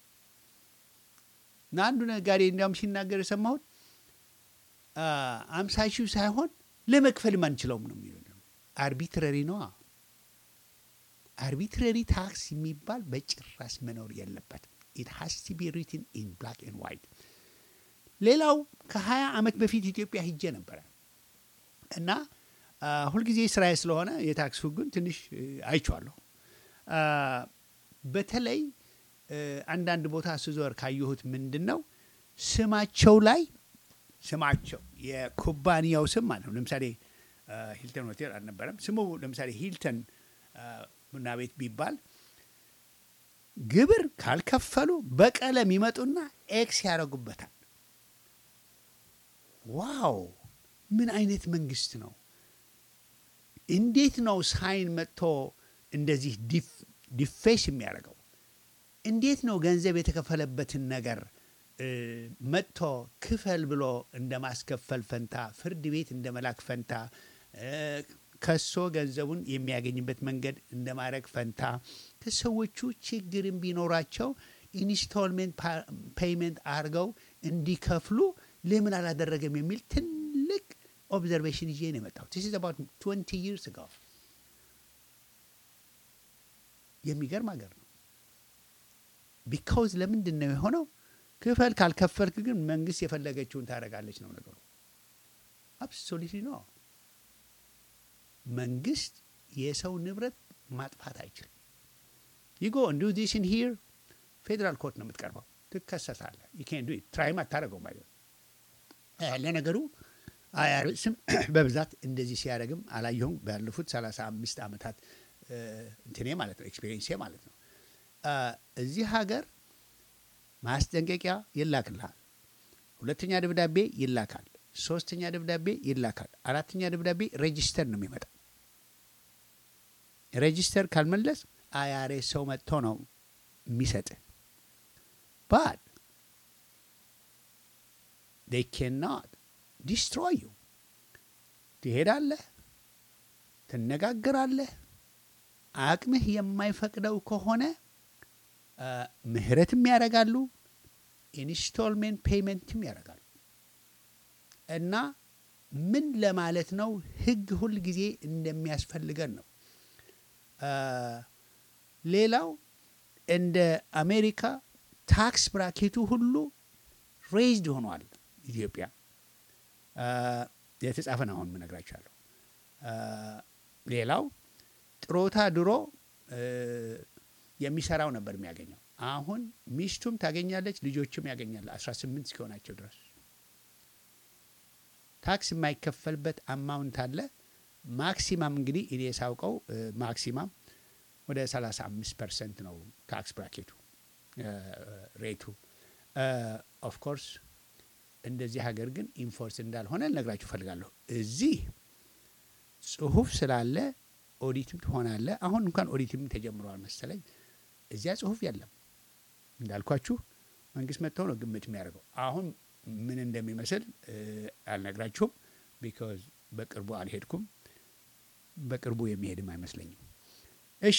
እና አንዱ ነጋዴ እንዲያውም ሲናገር የሰማሁት አምሳ ሺህ ሳይሆን ለመክፈልም አንችለውም ነው የሚለው። አርቢትረሪ ነው። አርቢትረሪ ታክስ የሚባል በጭራሽ መኖር የለበትም። ኢት ሃስ ቱ ቢ ሪትን ኢን ብላክ ኤንድ ዋይት። ሌላው ከሀያ ዓመት በፊት ኢትዮጵያ ሂጄ ነበረ እና ሁልጊዜ ስራዬ ስለሆነ የታክስ ህጉን ትንሽ አይቼዋለሁ። በተለይ አንዳንድ ቦታ ስዞር ካየሁት ምንድን ነው ስማቸው ላይ ስማቸው የኩባንያው ስም ማለት ነው። ለምሳሌ ሂልተን ሆቴል አልነበረም ስሙ። ለምሳሌ ሂልተን ቡና ቤት ቢባል ግብር ካልከፈሉ በቀለም ይመጡና ኤክስ ያደርጉበታል። ዋው! ምን አይነት መንግስት ነው? እንዴት ነው ሳይን መጥቶ እንደዚህ ዲፌስ የሚያደርገው? እንዴት ነው ገንዘብ የተከፈለበትን ነገር መጥቶ ክፈል ብሎ እንደ ማስከፈል ፈንታ ፍርድ ቤት እንደ መላክ ፈንታ ከሶ ገንዘቡን የሚያገኝበት መንገድ እንደ ማድረግ ፈንታ ከሰዎቹ ችግርም ቢኖራቸው ኢንስቶልሜንት ፔይመንት አድርገው እንዲከፍሉ ለምን አላደረገም የሚል ትልቅ ኦብዘርቬሽን ይዤ ነው የመጣሁት። ስ አባት ትወንቲ ይርስ ጋር የሚገርም ሀገር ነው። ቢካውዝ ለምንድን ነው የሆነው? ክፈል ካልከፈልክ ግን መንግስት የፈለገችውን ታደርጋለች ነው ነገሩ። አብሶሉትሊ ነው። መንግስት የሰው ንብረት ማጥፋት አይችልም። ይጎ እንዱ ዲስን ሂር ፌዴራል ኮርት ነው የምትቀርበው፣ ትከሰሳለህ። ዩኬን ዱ ትራይም አታደርገው ማለት ለነገሩ አይአርኤስም በብዛት እንደዚህ ሲያደርግም አላየሁም። ባለፉት ሰላሳ አምስት ዓመታት እንትኔ ማለት ነው ኤክስፔሪንሴ ማለት ነው። እዚህ ሀገር ማስጠንቀቂያ ይላክልሃል። ሁለተኛ ደብዳቤ ይላካል። ሶስተኛ ደብዳቤ ይላካል። አራተኛ ደብዳቤ ሬጂስተር ነው የሚመጣ። ሬጂስተር ካልመለስ አይአርኤስ ሰው መጥቶ ነው የሚሰጥ ባት they cannot destroy you ትሄዳለህ፣ ትነጋገራለህ። አቅምህ የማይፈቅደው ከሆነ ምህረትም ያደርጋሉ፣ ኢንስቶልሜንት ፔይመንትም ያደርጋሉ። እና ምን ለማለት ነው ህግ ሁል ጊዜ እንደሚያስፈልገን ነው። ሌላው እንደ አሜሪካ ታክስ ብራኬቱ ሁሉ ሬይዝድ ሆኗል። ኢትዮጵያ የተጻፈ ነው አሁን ምነግራችኋለሁ። ሌላው ጥሮታ ድሮ የሚሰራው ነበር የሚያገኘው። አሁን ሚስቱም ታገኛለች፣ ልጆችም ያገኛል 18 እስኪሆናቸው ድረስ ታክስ የማይከፈልበት አማውንት አለ። ማክሲማም እንግዲህ እኔ ሳውቀው ማክሲማም ወደ 35 ፐርሰንት ነው ታክስ ብራኬቱ ሬቱ። ኦፍ ኮርስ እንደዚህ ሀገር ግን ኢንፎርስ እንዳልሆነ ልነግራችሁ እፈልጋለሁ። እዚህ ጽሁፍ ስላለ ኦዲትም ትሆናለ። አሁን እንኳን ኦዲትም ተጀምረዋል መሰለኝ። እዚያ ጽሁፍ የለም እንዳልኳችሁ መንግስት መጥተው ነው ግምት የሚያደርገው። አሁን ምን እንደሚመስል አልነግራችሁም፣ ቢካዝ በቅርቡ አልሄድኩም። በቅርቡ የሚሄድም አይመስለኝም። እሺ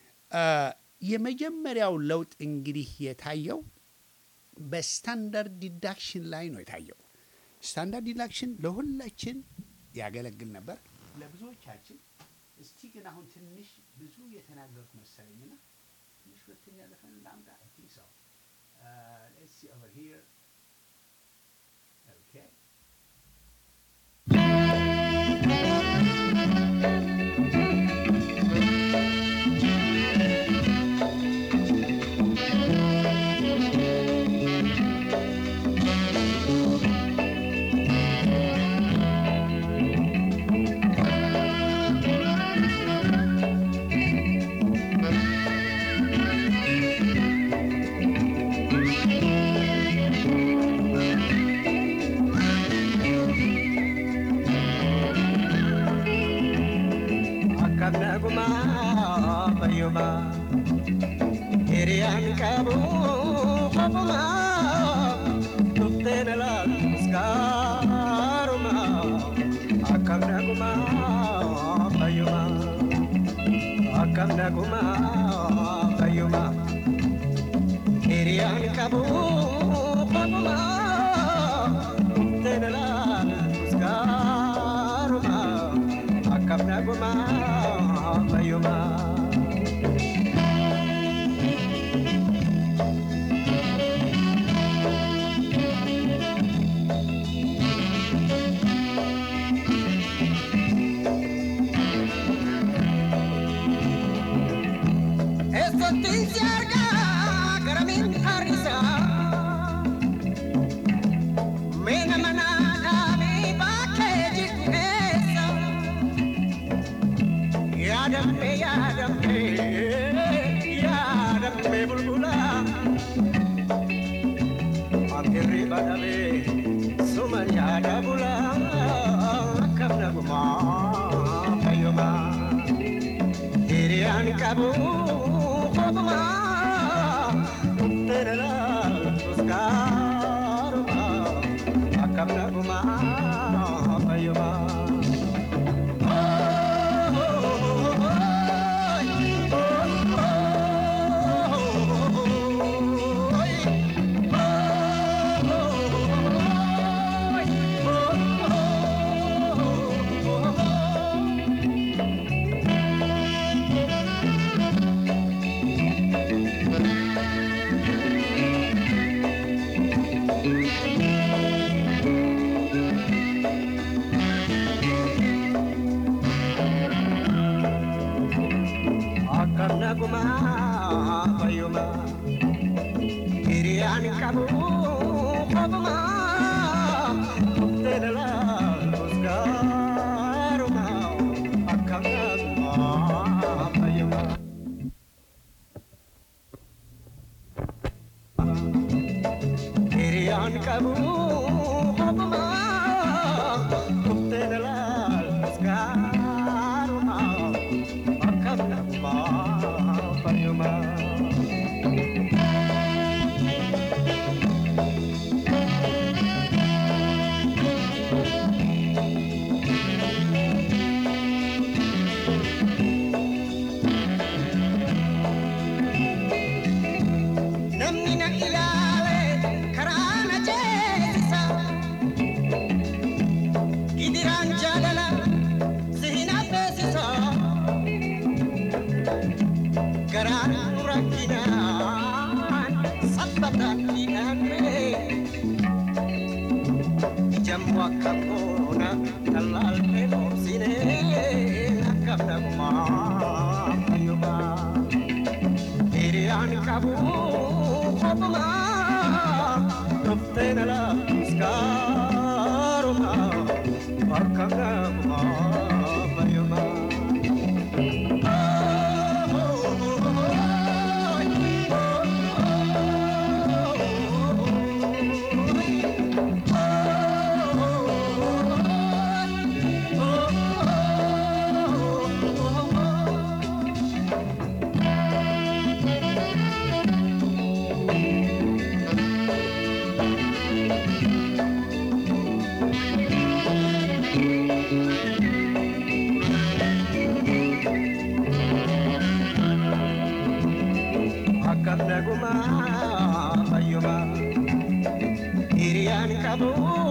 የመጀመሪያው ለውጥ እንግዲህ የታየው በስታንዳርድ ዲዳክሽን ላይ ነው የታየው። ስታንዳርድ ዲዳክሽን ለሁላችን ያገለግል ነበር ለብዙዎቻችን። እስቲ ግን አሁን ትንሽ ብዙ የተናገሩት መሰለኝና ትንሽ ሁለተኛ ዘፈን ላምጣ። አይ ቲንክ ሶ ሌትስ ሲ ኦቨር ሂር ኦኬ Akkannaguma fayyuma hiriyaan qabu qofuma dhufteen ilaaltus gaaruma akkannaguma fayyuma akkannaguma fayyuma hiriyaan qabu qofuma dhufteen ilaaltus gaaruma akkannaguma fayyuma. Eessattiin si argaa garamiin har'isaa Meena manaa dhaabee bakkee jirtu keessa Yaadamme yaadamme yaadamme bulbula Amirri badhamee suma yaada bula akkam nagumaa fayyumaa Hiriyaan qabu qofuma dhufteen ilaaltus gaaruma akkam nagumaa fayyumaa. Namni na ilaale karaa na ceesisa. Gidiraan jaalala si hin affeesisa. Garaan rakkinaan sabbataan hidhamee. Jammu akka boona tallaaltee dhoobsinee akka nagumaa fayyumaa. Hiriyaan qabu kophumaa dhuftee na laafiskaarumaa akka nagumaa fayyumaa. Akkam nagumaa fayyumaa hiriyaan qabu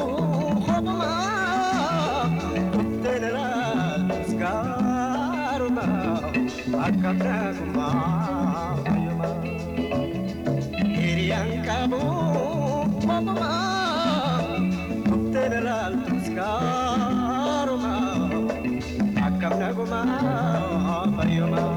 kophumaa dhuftee na laafiskaarumaa akkam nagumaa fayyumaa hiriyaan qabu kophumaa dhuftee na laafiskaarumaa akkam nagumaa fayyumaa.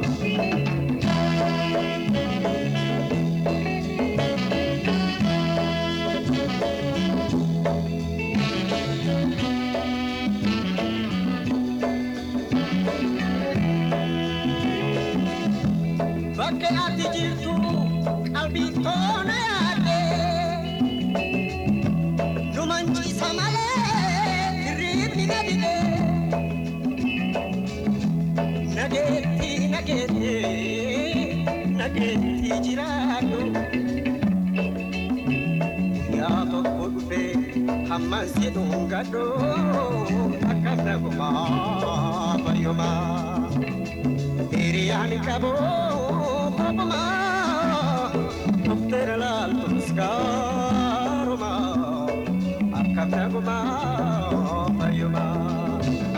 Bakke ati jirtu qalbii toona yaadde nu manciisa malee hirriibni na dide nageetti nageetti nageetti jiraadhu yaa tokko dhufe hamman si dhungadhu akka nagumaa fayyumaa. Hiriyaan qabu kophumaa dhuftee na laaltuskaarumaa akkam nagumaa fayyumaa.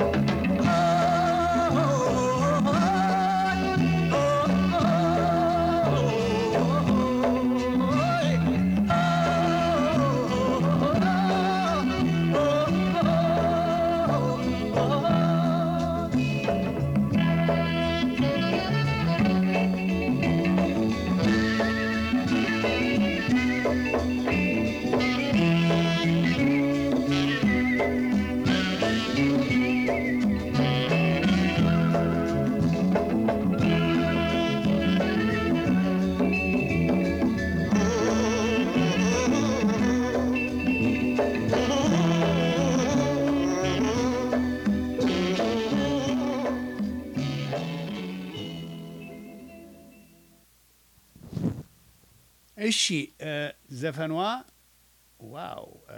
እሺ እ ዘፈኗ ዋው እ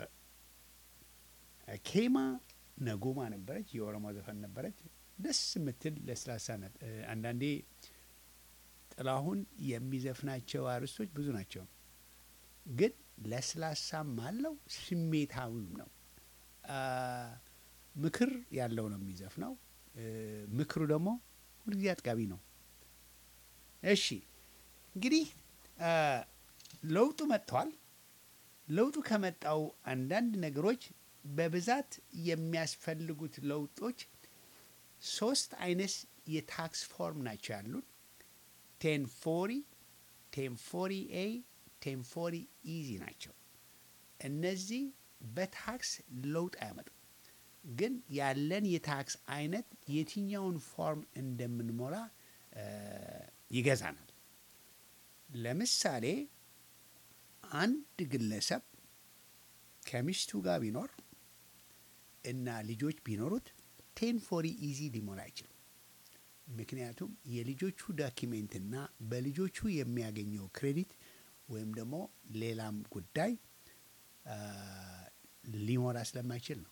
ኬማ ነጎማ ነበረች። የኦሮሞ ዘፈን ነበረች። ደስ የምትል ለስላሳ ናት። እ አንዳንዴ ጥላሁን የሚዘፍናቸው አርዕስቶች ብዙ ናቸው፣ ግን ለስላሳም አለው ስሜታዊም ነው። አ ምክር ያለው ነው የሚዘፍነው። እ ምክሩ ደግሞ ሁልጊዜ አጥጋቢ ነው። እሺ እንግዲህ አ ለውጡ መጥቷል። ለውጡ ከመጣው አንዳንድ ነገሮች በብዛት የሚያስፈልጉት ለውጦች ሶስት አይነት የታክስ ፎርም ናቸው ያሉን ቴን ፎሪ ቴን ፎሪ ኤ ቴን ፎሪ ኢዚ ናቸው። እነዚህ በታክስ ለውጥ አያመጡም፣ ግን ያለን የታክስ አይነት የትኛውን ፎርም እንደምንሞላ እ ይገዛናል። ለምሳሌ አንድ ግለሰብ ከሚስቱ ጋር ቢኖር እና ልጆች ቢኖሩት ቴን ፎሪ ኢዚ ሊሞላ አይችልም። ምክንያቱም የልጆቹ ዳኪሜንትና በልጆቹ የሚያገኘው ክሬዲት ወይም ደግሞ ሌላም ጉዳይ አ፣ ሊሞላ ስለማይችል ነው።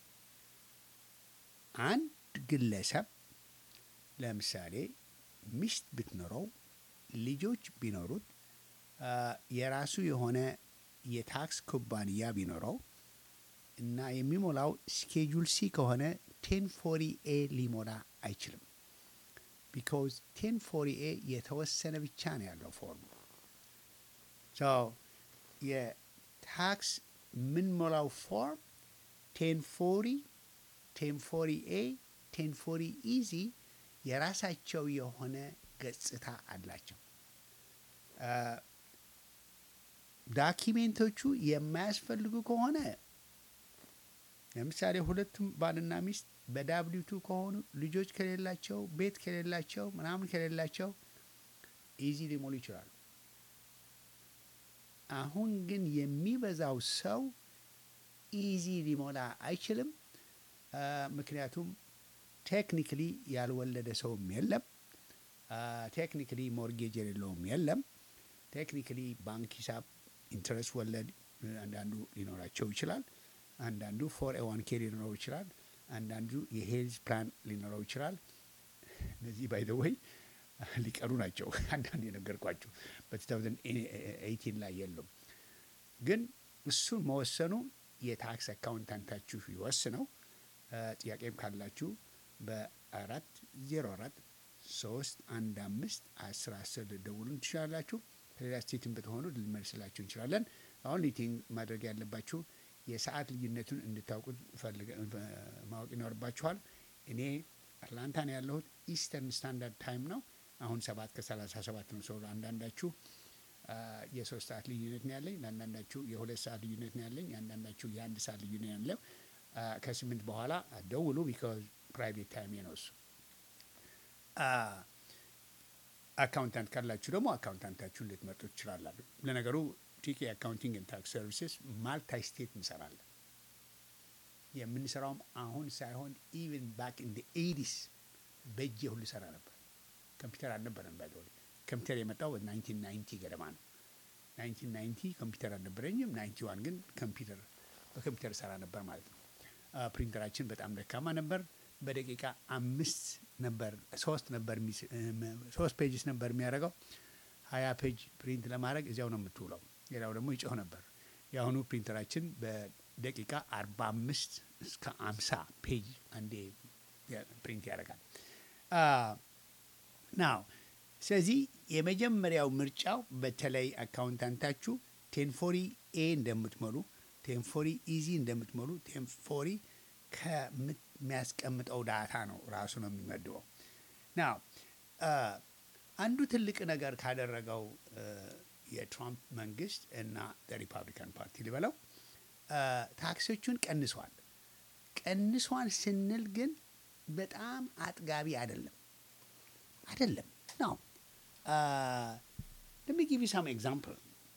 አንድ ግለሰብ ለምሳሌ ሚስት ብትኖረው ልጆች ቢኖሩት አ፣ የራሱ የሆነ የታክስ ኩባንያ ቢኖረው እና የሚሞላው ስኬጁል ሲ ከሆነ ቴን ፎሪ ኤ ሊሞላ አይችልም። ቢካዝ ቴን ፎሪ ኤ የተወሰነ ብቻ ነው ያለው ፎርሙ። ሶ የታክስ የምንሞላው ፎርም ቴን ፎሪ ቴን ፎሪ ኤ ቴን ፎሪ ኢዚ የራሳቸው የሆነ ገጽታ አላቸው። አ፣ ዳኪሜንቶቹ የማያስፈልጉ ከሆነ ለምሳሌ ሁለቱም ባልና ሚስት በዳብሊው ቱ ከሆኑ ልጆች ከሌላቸው ቤት ከሌላቸው ምናምን ከሌላቸው ኢዚ ሊሞሉ ይችላሉ። አሁን ግን የሚበዛው ሰው ኢዚ ሊሞላ አይችልም። አ፣ ምክንያቱም ቴክኒክሊ ያልወለደ ሰውም የለም። ቴክኒክሊ ሞርጌጅ የሌለውም የለም። ቴክኒክሊ ባንክ ሂሳብ ኢንትረስት ወለድ አንዳንዱ ሊኖራቸው ይችላል። አንዳንዱ ፎር ኤ ዋን ኬ ሊኖረው ይችላል። አንዳንዱ የሄልዝ ፕላን ሊኖረው ይችላል። እነዚህ ባይ ዘ ወይ ሊቀሩ ናቸው። አንዳንድ የነገርኳቸው በ2018 ላይ የሉም። ግን እሱን መወሰኑ የታክስ አካውንታንታችሁ ይወስነው። አ፣ ጥያቄም ካላችሁ በአራት ዜሮ አራት ሶስት አንድ አምስት አስር አስር ልደውሉን ትችላላችሁ። ከሌላ ስቴትን ብትሆኑ ልንመልስላችሁ እንችላለን። አሁን ሊቲንግ ማድረግ ያለባችሁ የሰዓት ልዩነቱን እንድታውቁት ፈልገ- ማወቅ ይኖርባችኋል። እኔ አትላንታ ነው ያለሁት። ኢስተርን ስታንዳርድ ታይም ነው። አሁን ሰባት ከሰላሳ ሰባት ነው። ሰው አንዳንዳችሁ አ፣ የሶስት ሰዓት ልዩነት ነው ያለኝ፣ ለአንዳንዳችሁ የሁለት ሰዓት ልዩነት ነው ያለኝ፣ አንዳንዳችሁ የአንድ ሰዓት ልዩነት ነው ያለው። አ፣ ከስምንት በኋላ ደውሉ፣ ቢካዝ ፕራይቬት ታይም ነው እሱ። አ፣ አካውንታንት ካላችሁ ደግሞ አካውንታንታችሁን ልትመርጡ ትችላላችሁ። ለነገሩ ቲኬ አካውንቲንግ ኤንድ ታክስ ሰርቪስስ ማልታይ ስቴት እንሰራለን። የምንሰራውም አሁን ሳይሆን ኢቨን ባክ ኢን ኤዲስ በእጄ ሁሉ ሰራ ነበር። ኮምፒውተር አልነበረም። ባይ ኮምፒውተር የመጣው በናይንቲን ናይንቲ ገደማ ነው። ናይንቲን ናይንቲ ኮምፒውተር አልነበረኝም። ናይንቲ ዋን ግን ኮምፒውተር በኮምፒውተር ሰራ ነበር ማለት ነው። አ፣ ፕሪንተራችን በጣም ደካማ ነበር። በደቂቃ አምስት ነበር ሶስት ነበር የሚስ- እም፣ ሶስት ፔጅስ ነበር የሚያደርገው። ሀያ ፔጅ ፕሪንት ለማድረግ እዚያው ነው የምትውለው። ሌላው ደግሞ ይጮህ ነበር። የአሁኑ ፕሪንተራችን በደቂቃ አርባ አምስት እስከ አምሳ ፔጅ አንዴ ያ- ፕሪንት ያደርጋል። ናው ስለዚህ የመጀመሪያው ምርጫው በተለይ አካውንታንታችሁ ቴንፎሪ ኤ እንደምትሞሉ ቴንፎሪ ኢዚ እንደምትሞሉ ቴንፎሪ ከሚያስቀምጠው ዳታ ነው ራሱ ነው የሚመድበው። ናው አንዱ ትልቅ ነገር ካደረገው አ፣ የትራምፕ መንግስት እና ሪፓብሊካን ፓርቲ ሊበለው አ፣ ታክሶቹን ቀንሷል። ቀንሷል ስንል ግን በጣም አጥጋቢ አይደለም አይደለም ነው። ለሚ ጊቭ ሳም ኤግዛምፕል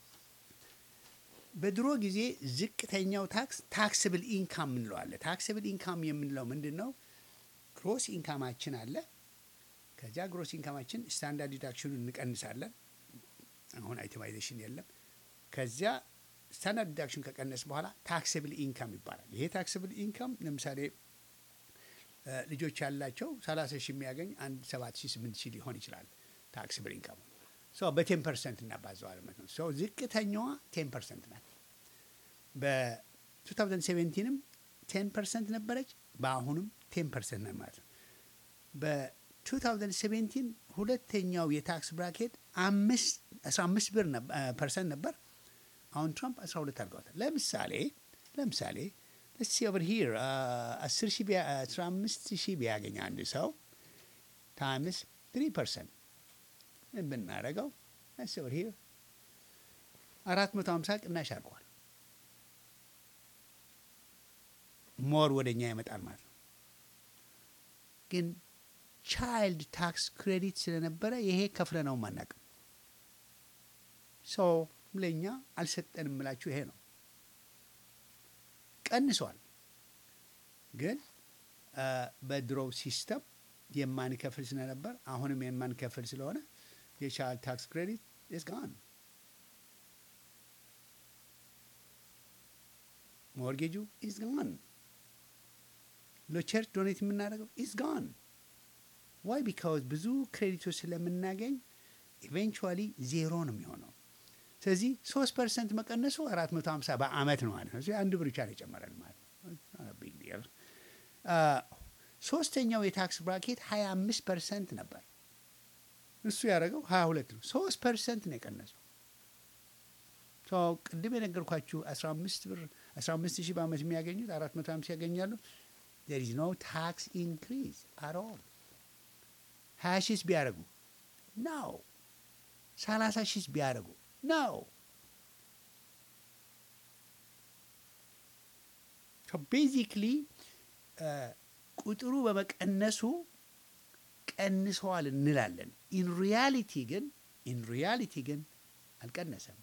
በድሮ ጊዜ ዝቅተኛው ታክስ ታክስብል ኢንካም እንለዋለ። ታክስብል ኢንካም የምንለው ምንድን ነው? ግሮስ ኢንካማችን አለ። ከዚያ ግሮስ ኢንካማችን ስታንዳርድ ዲዳክሽኑን እንቀንሳለን። አሁን አይተማይዜሽን የለም። ከዚያ ስታንዳርድ ዲዳክሽን ከቀነስ በኋላ ታክስብል ኢንካም ይባላል። ይሄ ታክስብል ኢንካም ለምሳሌ እ፣ ልጆች ያላቸው 30 ሺህ የሚያገኝ አንድ 7 ሺህ 8 ሺህ ሊሆን ይችላል ታክስብል ኢንካሙ ሶ በቴን ፐርሰንት እናባዘዋል ማለት ነው። ሶ ዝቅተኛዋ ቴን ፐርሰንት ናት። በ2017ም ቴን ፐርሰንት ነበረች። በአሁኑም ቴን ፐርሰንት ናት ማለት ነው። በ2017 ሁለተኛው የታክስ ብራኬት አምስት አስራ አምስት ብር ነብ- አ፣ ፐርሰንት ነበር። አሁን ትራምፕ 12 አድርገዋታል። ለምሳሌ ለምሳሌ let's see over here አስር ሺህ ቢያ- አስራ አምስት ሺህ ቢያገኝ አንድ ሰው ታይምስ ትሪ ፐርሰንት ብናደርገው let's see over here አራት መቶ ሀምሳ ቅናሽ አድርገዋል። ሞር ወደ እኛ ይመጣል ማለት ነው። ግን ቻይልድ ታክስ ክሬዲት ስለነበረ ይሄ ከፍለ ነው ማናቅም ሰው ለእኛ አልሰጠንም ምላችሁ ይሄ ነው። ቀንሷል። ግን አ፣ በድሮው ሲስተም የማንከፍል ስለነበር አሁንም የማንከፍል ስለሆነ የቻይልድ ታክስ ክሬዲት ኢዝ ጋን። ሞርጌጁ ኢዝ ጋን። ለቸርች ዶኔት የምናደርገው ኢዝ ጋን። ዋይ ቢካውዝ ብዙ ክሬዲቶች ስለምናገኝ ኢቬንቹዋሊ ዜሮ ነው የሚሆነው። ስለዚህ ሶስት ፐርሰንት መቀነሱ አራት መቶ ሀምሳ በአመት ነው ማለት ነው። ስለዚህ አንድ ብር ብቻ ነው የጨመረን ማለት ነው። ቢግ ዲል። ሶስተኛው የታክስ ብራኬት ሀያ አምስት ፐርሰንት ነበር። እሱ ያደረገው ሀያ ሁለት ነው። ሶስት ፐርሰንት ነው የቀነሰው። ሶ ቅድም የነገርኳችሁ አስራ አምስት ብር አስራ አምስት ሺህ በአመት የሚያገኙት አራት መቶ ሀምሳ ያገኛሉ። ዜር ኢዝ ኖ ታክስ ኢንክሪዝ አት ኦል። ሀያ ሺህስ ቢያደርጉ ነው። ሰላሳ ሺህስ ቢያደርጉ ነው። ቤዚክሊ ቁጥሩ በመቀነሱ ቀንሰዋል እንላለን። ኢን ሪያሊቲ ግን ኢን ሪያሊቲ ግን አልቀነሰም።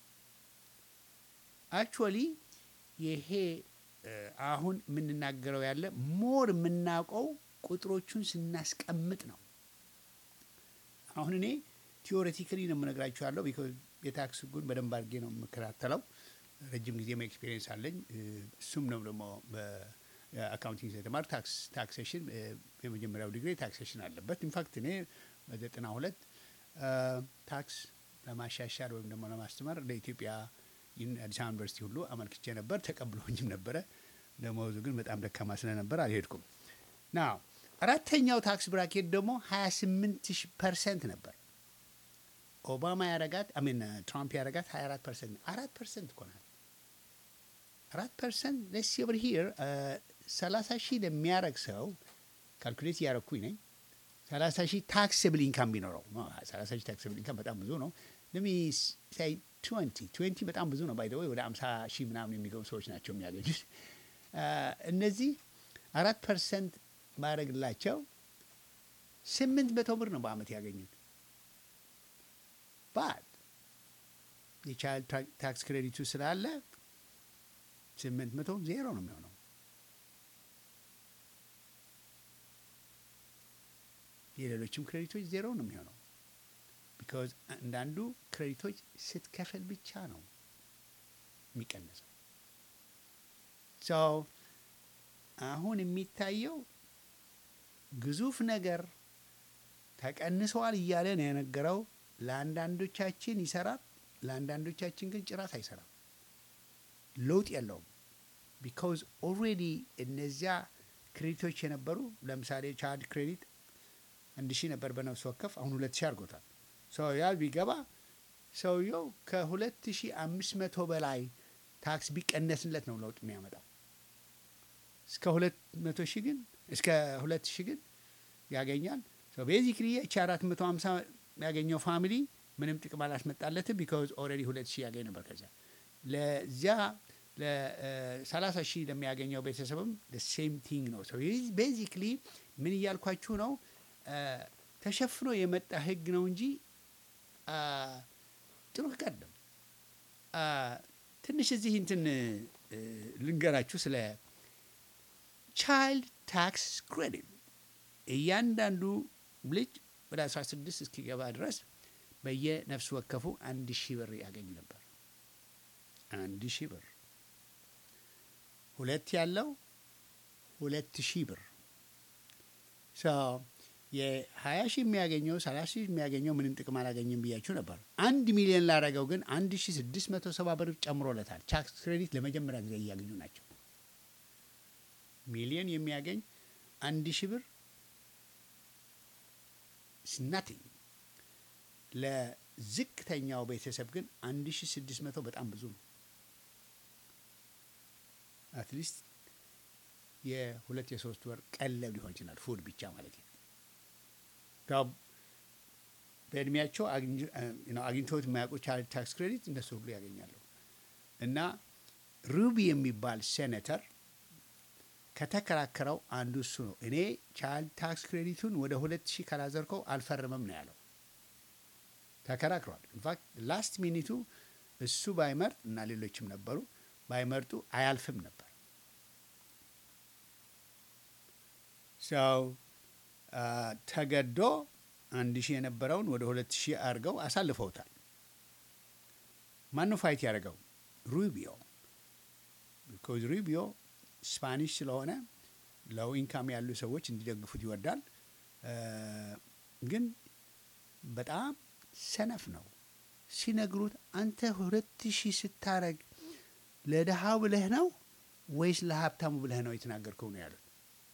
አክቹዋሊ ይሄ እ፣ አሁን የምንናገረው ያለ ሞር የምናውቀው ቁጥሮቹን ስናስቀምጥ ነው። አሁን እኔ ቲዎሬቲካሊ ነው የምነግራችሁ ያለው ቢኮዝ የታክስ ህጉን በደንብ አድርጌ ነው የምከታተለው። ረጅም ጊዜም ኤክስፔሪየንስ አለኝ። እ፣ እሱም ነው ደግሞ በአካውንቲንግ ስለተማር ታክስ ታክሴሽን እ፣ የመጀመሪያው ዲግሪ ታክሴሽን አለበት። ኢንፋክት እኔ በዘጠና ሁለት ታክስ ለማሻሻል ወይም ደግሞ ለማስተማር ለኢትዮጵያ ዩኒ- አዲስ አበባ ዩኒቨርሲቲ ሁሉ አመልክቼ ነበር። ተቀብሎኝም ነበረ። ደመወዙ ግን በጣም ደካማ ስለነበር አልሄድኩም። ና አራተኛው ታክስ ብራኬት ደግሞ 28 ፐርሰንት ነበር። ኦባማ ያረጋት አሚን ትራምፕ ያረጋት 24 ፐርሰንት አራት ፐርሰንት እኮ ናት። አራት ፐርሰንት ለስ ኦቨር ሂር ሰላሳ ሺህ ለሚያረግ ሰው ካልኩሌት እያረኩኝ ነኝ። ሰላሳ ሺህ ታክስብል ኢንካም ቢኖረው ሰላሳ ሺህ ታክስብል ኢንካም በጣም ብዙ ነው። ለሚ ሳይ ትዌንቲ ትዌንቲ በጣም ብዙ ነው። ባይደወይ ወደ አምሳ ሺህ ምናምን የሚገቡ ሰዎች ናቸው የሚያገኙት። አ፣ እነዚህ አራት ፐርሰንት ማድረግላቸው ስምንት መቶ ብር ነው በአመት ያገኙት። ባት የቻይልድ ታክስ ክሬዲቱ ስላለ ስምንት መቶ ዜሮ ነው የሚሆነው። የሌሎችም ክሬዲቶች ዜሮ ነው የሚሆነው። ቢካዝ አንዳንዱ ክሬዲቶች ስትከፍል ብቻ ነው የሚቀነሰው። ሶ አሁን የሚታየው ግዙፍ ነገር ተቀንሰዋል እያለ ነው የነገረው። ለአንዳንዶቻችን ይሰራል፣ ለአንዳንዶቻችን ግን ጭራት አይሰራም። ለውጥ የለውም። ቢካውዝ ኦልሬዲ እነዚያ ክሬዲቶች የነበሩ ለምሳሌ ቻይልድ ክሬዲት አንድ ሺህ ነበር በነፍስ ወከፍ አሁን ሁለት ሺህ አድርጎታል። ሰው ያ ቢገባ ሰውየው ከሁለት ሺህ አምስት መቶ በላይ ታክስ ቢቀነስለት ነው ለውጥ የሚያመጣው። እስከ ሁለት መቶ ሺህ ግን እስከ ሁለት ሺህ ግን ያገኛል። ቤዚክሊ እቺ አራት መቶ ሀምሳ ያገኘው ፋሚሊ ምንም ጥቅም አላስመጣለትም። ቢካዝ ኦልሬዲ ሁለት ሺህ ያገኝ ነበር። ከዚያ ለዚያ ለሰላሳ ሺህ ለሚያገኘው ቤተሰብም ሴም ቲንግ ነው። ቤዚክሊ ምን እያልኳችሁ ነው? ተሸፍኖ የመጣ ህግ ነው እንጂ ጥሩ ህግ አይደለም። ትንሽ እዚህ እንትን ልንገራችሁ ስለ ቻይልድ ታክስ ክሬዲት እያንዳንዱ ልጅ ወደ 16 እስኪገባ ድረስ በየነፍስ ወከፉ አንድ ሺህ ብር ያገኝ ነበር። አንድ ሺህ ብር ሁለት ያለው ሁለት ሺህ ብር የሀያ ሺህ የሚያገኘው ሰላሳ ሺህ የሚያገኘው ምንም ጥቅም አላገኝም ብያችሁ ነበር። አንድ ሚሊዮን ላረገው ግን አንድ ሺህ ስድስት መቶ ሰባ ብር ጨምሮለታል። ታክስ ክሬዲት ለመጀመሪያ ጊዜ እያገኙ ናቸው። ሚሊዮን የሚያገኝ አንድ ሺህ ብር ስናቲንግ ለዝቅተኛው ቤተሰብ ግን አንድ ሺህ ስድስት መቶ በጣም ብዙ ነው። አትሊስት የሁለት የሶስት ወር ቀለብ ሊሆን ይችላል። ፉድ ብቻ ማለት ነው። በእድሜያቸው አግኝተውት የማያውቁ ቻይልድ ታክስ ክሬዲት እነሱ ሁሉ ያገኛሉ። እና ሩቢ የሚባል ሴኔተር ከተከራከረው አንዱ እሱ ነው። እኔ ቻይልድ ታክስ ክሬዲቱን ወደ ሁለት ሺህ ካላዘርከው አልፈርምም ነው ያለው። ተከራክሯል። ኢንፋክት ላስት ሚኒቱ እሱ ባይመርጥ እና ሌሎችም ነበሩ ባይመርጡ አያልፍም ነበር። ሰው ተገዶ አንድ ሺህ የነበረውን ወደ ሁለት ሺህ አድርገው አሳልፈውታል። ማነው ፋይት ያደረገው? ሩቢዮ ቢኮዝ ሩቢዮ ስፓኒሽ ስለሆነ ለው ኢንካም ያሉ ሰዎች እንዲደግፉት ይወዳል። ግን በጣም ሰነፍ ነው። ሲነግሩት አንተ ሁለት ሺህ ስታረግ ለድሃው ብለህ ነው ወይስ ለሀብታሙ ብለህ ነው የተናገርከው ነው ያሉት።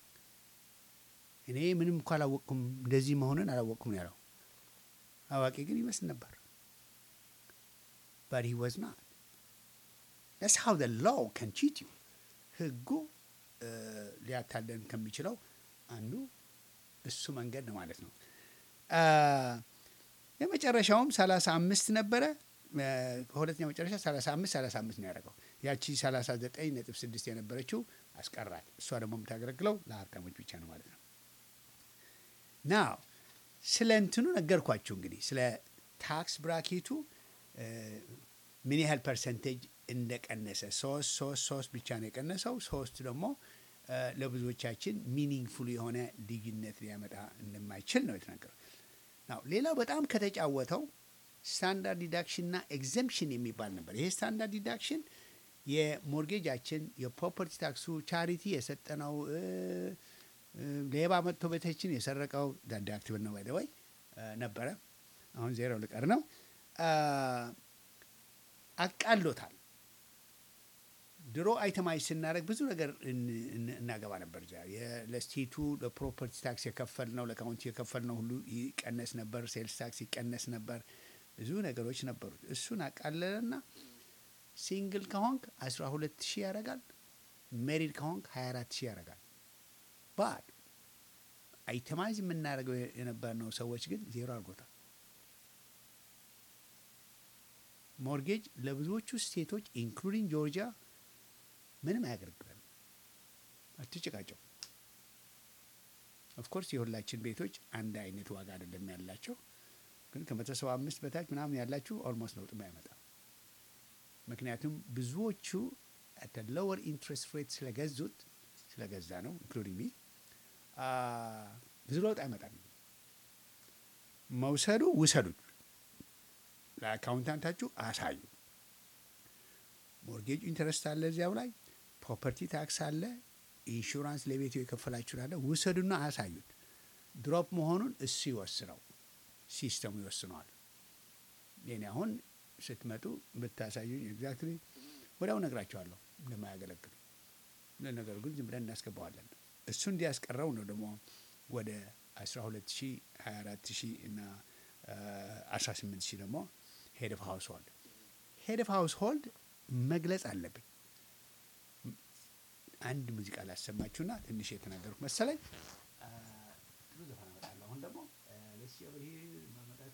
እኔ ምንም እኮ አላወቅኩም፣ እንደዚህ መሆንን አላወቅኩም ነው ያለው። አዋቂ ግን ይመስል ነበር። በት ሂ ዋዝ ናት ስ ሃው ዘ ሎው ከን ቺት ዩ ህጉ ሊያታለን ከሚችለው አንዱ እሱ መንገድ ነው ማለት ነው። የመጨረሻውም ሰላሳ አምስት ነበረ። ከሁለተኛው መጨረሻ ሰላሳ አምስት ሰላሳ አምስት ነው ያደረገው። ያቺ ሰላሳ ዘጠኝ ነጥብ ስድስት የነበረችው አስቀራት። እሷ ደግሞ የምታገለግለው ለሀብታሞች ብቻ ነው ማለት ነው። ናው ስለ እንትኑ ነገርኳችሁ እንግዲህ ስለ ታክስ ብራኬቱ ምን ያህል ፐርሰንቴጅ እንደቀነሰ ሶስት ሶስት ሶስት ብቻ ነው የቀነሰው። ሶስቱ ደግሞ ለብዙዎቻችን ሚኒንግፉል የሆነ ልዩነት ሊያመጣ እንደማይችል ነው የተናገረው። ናው ሌላው በጣም ከተጫወተው ስታንዳርድ ዲዳክሽን እና ኤግዘምፕሽን የሚባል ነበር። ይሄ ስታንዳርድ ዲዳክሽን የሞርጌጃችን የፕሮፐርቲ ታክሱ ቻሪቲ የሰጠነው ሌባ መጥቶ ቤታችን የሰረቀው ዳዳክቲቭ ነው ባይደወይ ነበረ። አሁን ዜሮ ልቀር ነው አቃሎታል። ድሮ አይተማይዝ ስናደርግ ብዙ ነገር እናገባ ነበር። ለስቴቱ ለፕሮፐርቲ ታክስ የከፈል ነው ለካውንቲ የከፈል ነው ሁሉ ይቀነስ ነበር። ሴልስ ታክስ ይቀነስ ነበር። ብዙ ነገሮች ነበሩት። እሱን አቃለለና ሲንግል ከሆንክ አስራ ሁለት ሺህ ያደርጋል። ሜሪድ ከሆንክ ሀያ አራት ሺህ ያደርጋል። ባድ አይተማይዝ የምናደርገው የነበርነው ሰዎች ግን ዜሮ አድርጎታል። ሞርጌጅ ለብዙዎቹ ስቴቶች ኢንክሉዲንግ ጆርጂያ ምንም አያገለግለን። አትጭቃጨው። ኦፍኮርስ የሁላችን ቤቶች አንድ አይነት ዋጋ አይደለም ያላቸው፣ ግን ከመቶ ሰባ አምስት በታች ምናምን ያላችሁ ኦልሞስት ለውጥም አይመጣም። ምክንያቱም ብዙዎቹ ሎወር ኢንትረስት ሬት ስለገዙት ስለገዛ ነው ኢንክሉዲንግ ሚ ብዙ ለውጥ አይመጣም። መውሰዱ ውሰዱት፣ ለአካውንታንታችሁ አሳዩ። ሞርጌጅ ኢንተረስት አለ እዚያው ላይ ፕሮፐርቲ ታክስ አለ፣ ኢንሹራንስ ለቤቱ የከፈላችሁን አለ። ውሰዱና አሳዩት። ድሮፕ መሆኑን እሱ ይወስነው፣ ሲስተሙ ይወስነዋል። የኔ አሁን ስትመጡ ብታሳዩኝ ኤግዛክትሊ ወዲያው ነግራቸዋለሁ እንደማያገለግል። ለነገሩ ግን ዝም ብለን እናስገባዋለን። እሱ እንዲያስቀረው ነው ደግሞ ወደ 12 ሺህ 24 ሺህ እና 18 ሺህ ደግሞ ሄድ ኦፍ ሃውስ ሆልድ ሄድ ኦፍ ሃውስ ሆልድ መግለጽ አለብኝ። አንድ ሙዚቃ ላሰማችሁና ትንሽ የተናገርኩ መሰለኝ። ጥሩ ዘፈን አመጣለሁ። አሁን ደግሞ ለሲ ኦቨር ሂር ማመጣት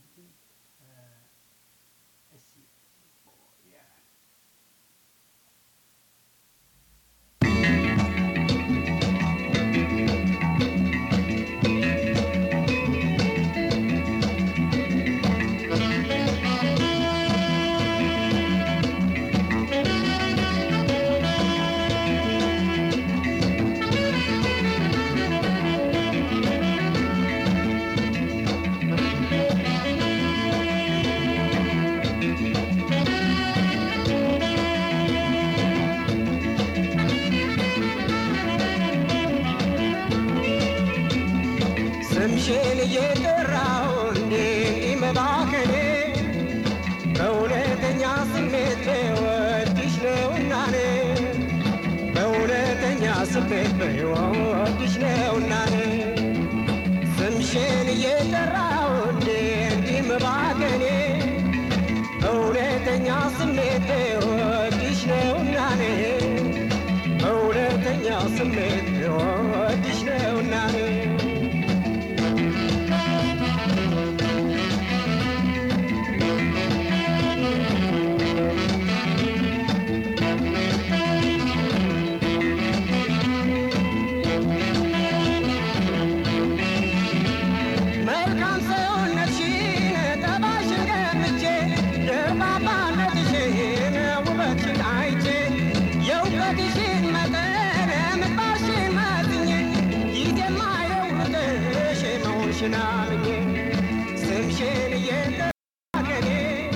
ስምሽን እየጠራው እንዴ መባከኔ በእውነተኛ ስሜት በወድሽ ነውናኔ በእውነተኛ ስሜት በወድሽ ነውናኔ ስምሽን እየጠራው እንዴ እንዲህ መባከኔ በእውነተኛ ስሜት በወድሽ ነውናኔ በእውነተኛ ስሜት በወድሽ ነውናኔ መልካም ሰውነትሽን ጠባሽን ገምቼ ደርባባነትሽን ውበትሽን አይቼ የእውቀትሽን መጠን ምግባሽን መዝኜ ጊዜ ወድሽን አምኜ ስምሽን እየጠራከኔ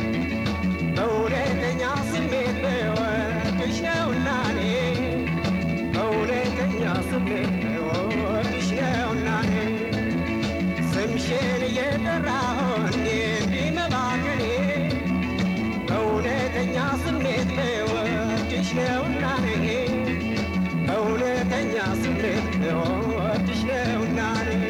በእውነተኛ ስሜት በወድሽ ነውና እኔ በእውነተኛ ስሜት በወድሽ ነውና እኔ ስምሽን እየጠራሁ እንዴት ቢመባከኔ በእውነተኛ ስሜት በወድሽ ነውና እኔ በእውነተኛ ስሜት በወድሽ ነውና እኔ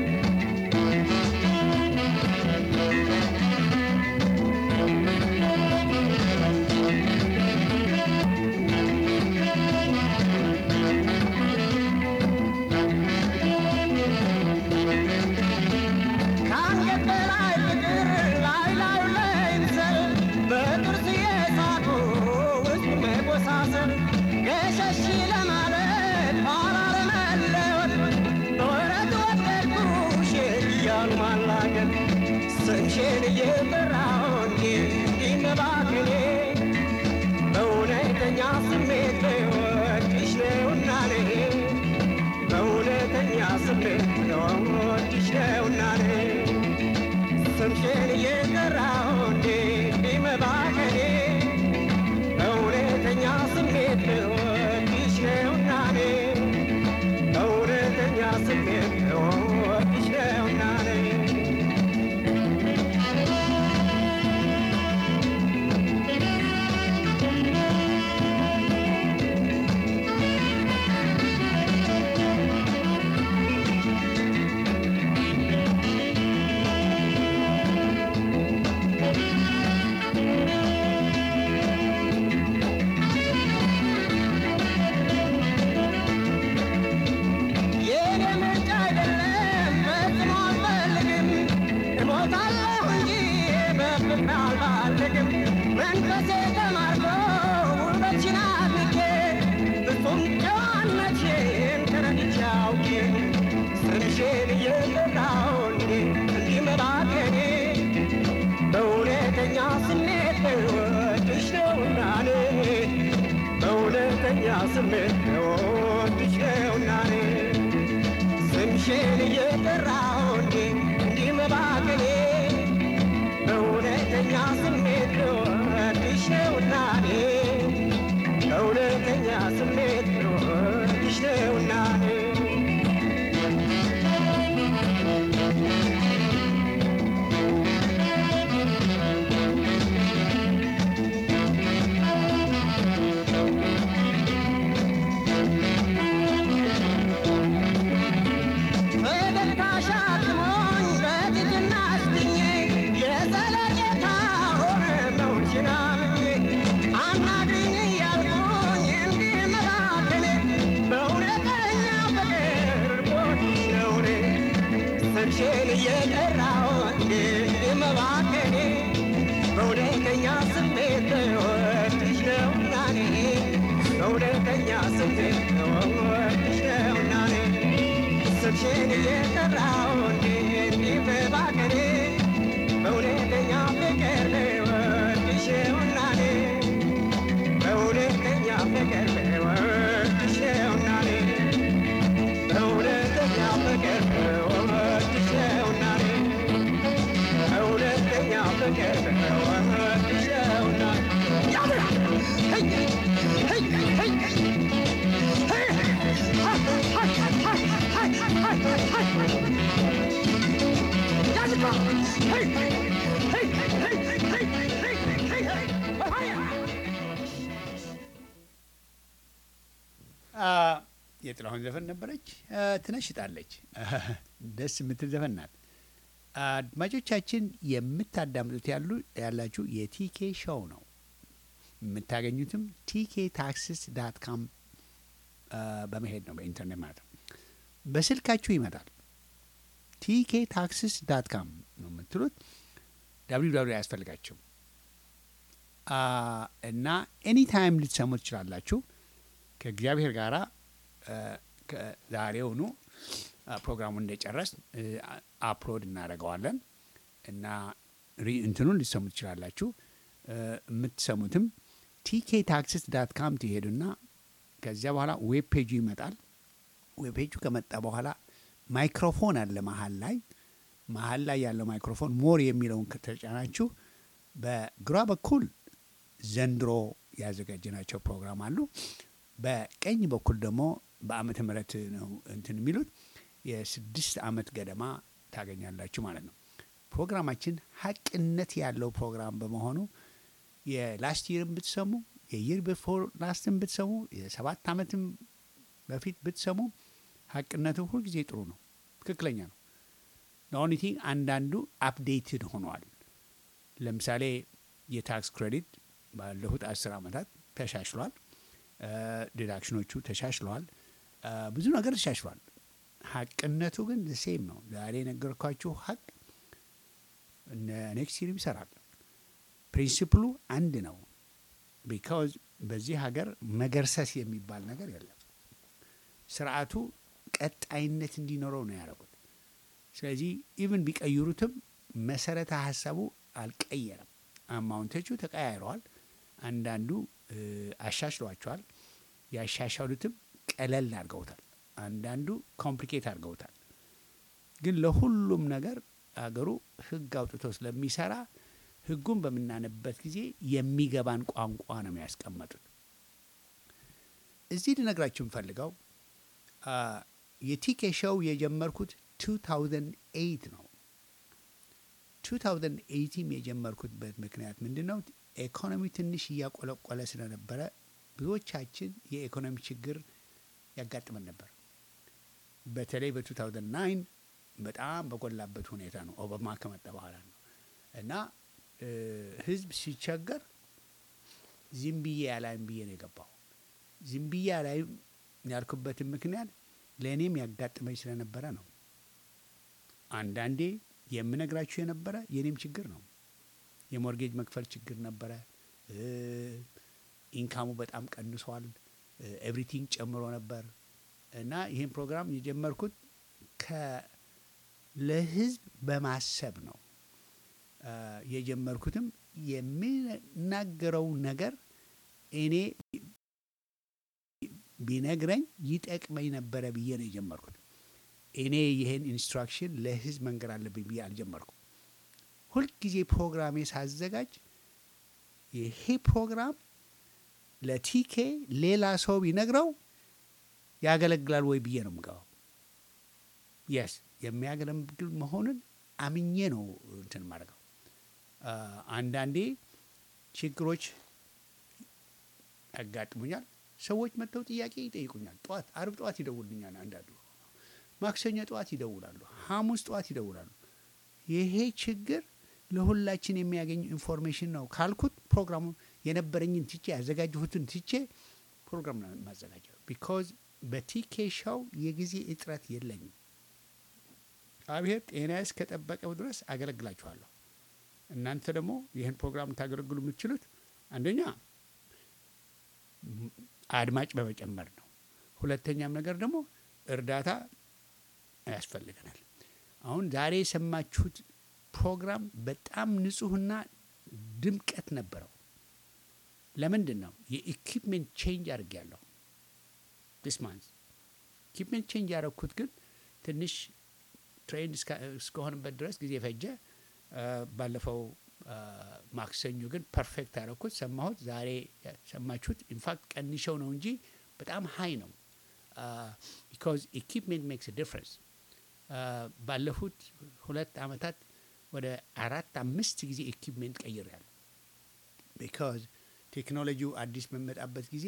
ከአንገት በላይ ፍቅር ላይ ላዩ ላይ ምሰል በጥርስ የሳቱ ውስጥ መቆሳሰል ገሸሽ ለማለት ኋላ ለመለወጥ በወረት ወደድኩሽ እያሉ ማላገጥ ስምሽን እየጠራሁ እንዲመባከኔ በእውነተኛ ስሜት በወድሽ ነውና እኔ በእውነተኛ ስሜት በወድሽ ነውና እኔ ስምሽን እየጠራሁ እንዲመባከኔ በእውነተኛ ስሜት በወድሽ ነውና እኔ በእውነተኛ ስሜት በወድሽ ነውና እኔ የኔ ምርጫ አይደለም ፈጽሞ አልፈልግም እሞታለሁ እንጂ በፍቅር አልባልግም መንፈሴ ተማርኮ ውበትሽን አድንቄ ፍጹም ጨዋነትሽን ተረድቼ አውቄ ስምሽን እየጠራሁ እንዴ እንዲመባከኔ በእውነተኛ ስሜት ወድሽ ነውና እኔ በእውነተኛ ስሜት ወድሽ ነውና እኔ ስምሽን እየጠራሁ እንዴ እንዲመባከኔ በእውነተኛ ስሜት ወድሽ ነውና እኔ በእውነተኛ ስሜት ወድሽ ነውና እኔ ፈገግታሽ አጥሞኝ በትህትና አስጥኜ የዘለቄታ ሆነ መውሽን አምኜ አናግሪኝ እያልኩኝ እንዲህ መባከኔ በእውነተኛ ፍቅር ቦትሽ ነው እኔ ስምሽን እየጠራሁ እንዲህ መባከኔ በእውነተኛ ስሜት ወድሽ ነውና እኔ በእውነተኛ ስሜት ወድሽ ነውና እኔ ስምሽን እየጠራሁ እንዴት ይበባከኔ በእውነተኛ ፍቅር ልወድሽ ነውና እኔ በእውነተኛ ፍቅር ልወድሽ ነውና እኔ በእውነተኛ ፍቅር ልወድሽ ነውና እኔ በእውነተኛ ፍቅር ልወድሽ ነውና ያብራ ሄይ ሄይ ሄይ የጥላሁን ዘፈን ነበረች። ትነሽጣለች። ደስ የምትል ዘፈን ናት። አድማጮቻችን የምታዳምጡት ያሉ ያላችሁ የቲኬ ሾው ነው። የምታገኙትም ቲኬ ታክስስ ዳት ካም በመሄድ ነው፣ በኢንተርኔት ማለት ነው። በስልካችሁ ይመጣል። ቲኬ ታክስስ ዳት ካም ነው የምትሉት። ዳብሊው ዳብሊው አያስፈልጋቸው እና ኤኒ ታይም ልትሰሙ ትችላላችሁ። ከእግዚአብሔር ጋራ ዛሬውኑ ፕሮግራሙን እንደጨረስ አፕሎድ እናደርገዋለን እና እንትኑን ልትሰሙ ትችላላችሁ። የምትሰሙትም ቲኬ ታክስስ ዳት ካም ትሄዱና ከዚያ በኋላ ዌብ ፔጁ ይመጣል። ዌብ ፔጁ ከመጣ በኋላ ማይክሮፎን አለ መሀል ላይ መሀል ላይ ያለው ማይክሮፎን ሞር የሚለውን ከተጫናችሁ በግራ በኩል ዘንድሮ ያዘጋጀናቸው ፕሮግራም አሉ። በቀኝ በኩል ደግሞ በአመተ ምህረት ነው እንትን የሚሉት የስድስት አመት ገደማ ታገኛላችሁ ማለት ነው። ፕሮግራማችን ሀቅነት ያለው ፕሮግራም በመሆኑ የላስት ይርን ብትሰሙ የይር ቢፎር ላስትን ብትሰሙ የሰባት አመትም በፊት ብትሰሙ ሀቅነቱ ሁልጊዜ ጥሩ ነው፣ ትክክለኛ ነው። ኦንሊ ቲንግ አንዳንዱ አፕዴትድ ሆኗል። ለምሳሌ የታክስ ክሬዲት ባለፉት አስር አመታት ተሻሽሏል። ዲዳክሽኖቹ ተሻሽለዋል። ብዙ ነገር ተሻሽሏል። ሀቅነቱ ግን ሴም ነው። ዛሬ የነገርኳችሁ ሀቅ ኔክስት ይርም ይሰራል። ፕሪንሲፕሉ አንድ ነው። ቢካዝ በዚህ ሀገር መገርሰስ የሚባል ነገር የለም። ስርዓቱ ቀጣይነት እንዲኖረው ነው ያደረጉት። ስለዚህ ኢቭን ቢቀይሩትም መሰረተ ሀሳቡ አልቀየረም። አማውንቶቹ ተቀያይረዋል። አንዳንዱ አሻሽሏቸዋል። ያሻሻሉትም ቀለል አድርገውታል። አንዳንዱ ኮምፕሊኬት አድርገውታል። ግን ለሁሉም ነገር አገሩ ህግ አውጥቶ ስለሚሰራ ህጉን በምናነበት ጊዜ የሚገባን ቋንቋ ነው የሚያስቀመጡት። እዚህ ልነግራችሁ የምፈልገው የቲኬ ሾው የጀመርኩት 2008 ነው። 2008 የጀመርኩትበት ምክንያት ምንድን ነው? ኢኮኖሚ ትንሽ እያቆለቆለ ስለነበረ ብዙዎቻችን የኢኮኖሚ ችግር ያጋጥመን ነበር። በተለይ በ2009 በጣም በጎላበት ሁኔታ ነው። ኦባማ ከመጣ በኋላ ነው እና ህዝብ ሲቸገር ዝም ብዬ ያላይም ብዬ ነው የገባው። ዝም ብዬ ያላይም ያልኩበትን ምክንያት ለእኔም ያጋጥመኝ ስለነበረ ነው። አንዳንዴ የምነግራችሁ የነበረ የእኔም ችግር ነው። የሞርጌጅ መክፈል ችግር ነበረ። ኢንካሙ በጣም ቀንሷል። ኤቭሪቲንግ ጨምሮ ነበር እና ይህን ፕሮግራም የጀመርኩት ለህዝብ በማሰብ ነው። የጀመርኩትም የሚናገረው ነገር እኔ ቢነግረኝ ይጠቅመኝ ነበረ ብዬ ነው የጀመርኩት። እኔ ይህን ኢንስትራክሽን ለህዝብ መንገር አለብኝ ብዬ አልጀመርኩም። ሁልጊዜ ፕሮግራሜ ሳዘጋጅ ይሄ ፕሮግራም ለቲኬ ሌላ ሰው ቢነግረው ያገለግላል ወይ ብዬ ነው የምገባው። የስ የሚያገለግል መሆኑን አምኜ ነው እንትን ማድረገው። አንዳንዴ ችግሮች ያጋጥሙኛል። ሰዎች መጥተው ጥያቄ ይጠይቁኛል። ጠዋት አርብ ጠዋት ይደውልኛል። አንዳንዱ ማክሰኞ ጠዋት ይደውላሉ፣ ሐሙስ ጠዋት ይደውላሉ። ይሄ ችግር ለሁላችን የሚያገኝ ኢንፎርሜሽን ነው ካልኩት ፕሮግራሙ የነበረኝን ትቼ ያዘጋጀሁትን ትቼ ፕሮግራም ነው የማዘጋጀው። ቢኮዝ በቲኬ ሻው የጊዜ እጥረት የለኝም። እግዚአብሔር ጤናዬ እስከጠበቀው ድረስ አገለግላችኋለሁ። እናንተ ደግሞ ይህን ፕሮግራም ታገለግሉ የምትችሉት አንደኛ አድማጭ በመጨመር ነው። ሁለተኛም ነገር ደግሞ እርዳታ ያስፈልገናል። አሁን ዛሬ የሰማችሁት ፕሮግራም በጣም ንጹህና ድምቀት ነበረው። ለምንድን ነው የኢኩፕሜንት ቼንጅ አድርጌያለሁ። ዲስ ማንዝ ኢኩፕሜንት ቼንጅ ያደረግኩት ግን ትንሽ ትሬንድ እስከሆንበት ድረስ ጊዜ ፈጀ። ባለፈው ማክሰኞ ግን ፐርፌክት ያደረግኩት ሰማሁት። ዛሬ ሰማችሁት። ኢንፋክት ቀንሸው ነው እንጂ በጣም ሀይ ነው። ቢካዝ ኢኩፕሜንት ሜክስ ዲፍረንስ። ባለፉት ሁለት አመታት ወደ አራት አምስት ጊዜ ኢኩፕሜንት ቀይሬያለሁ። ቢካዝ ቴክኖሎጂው አዲስ በሚመጣበት ጊዜ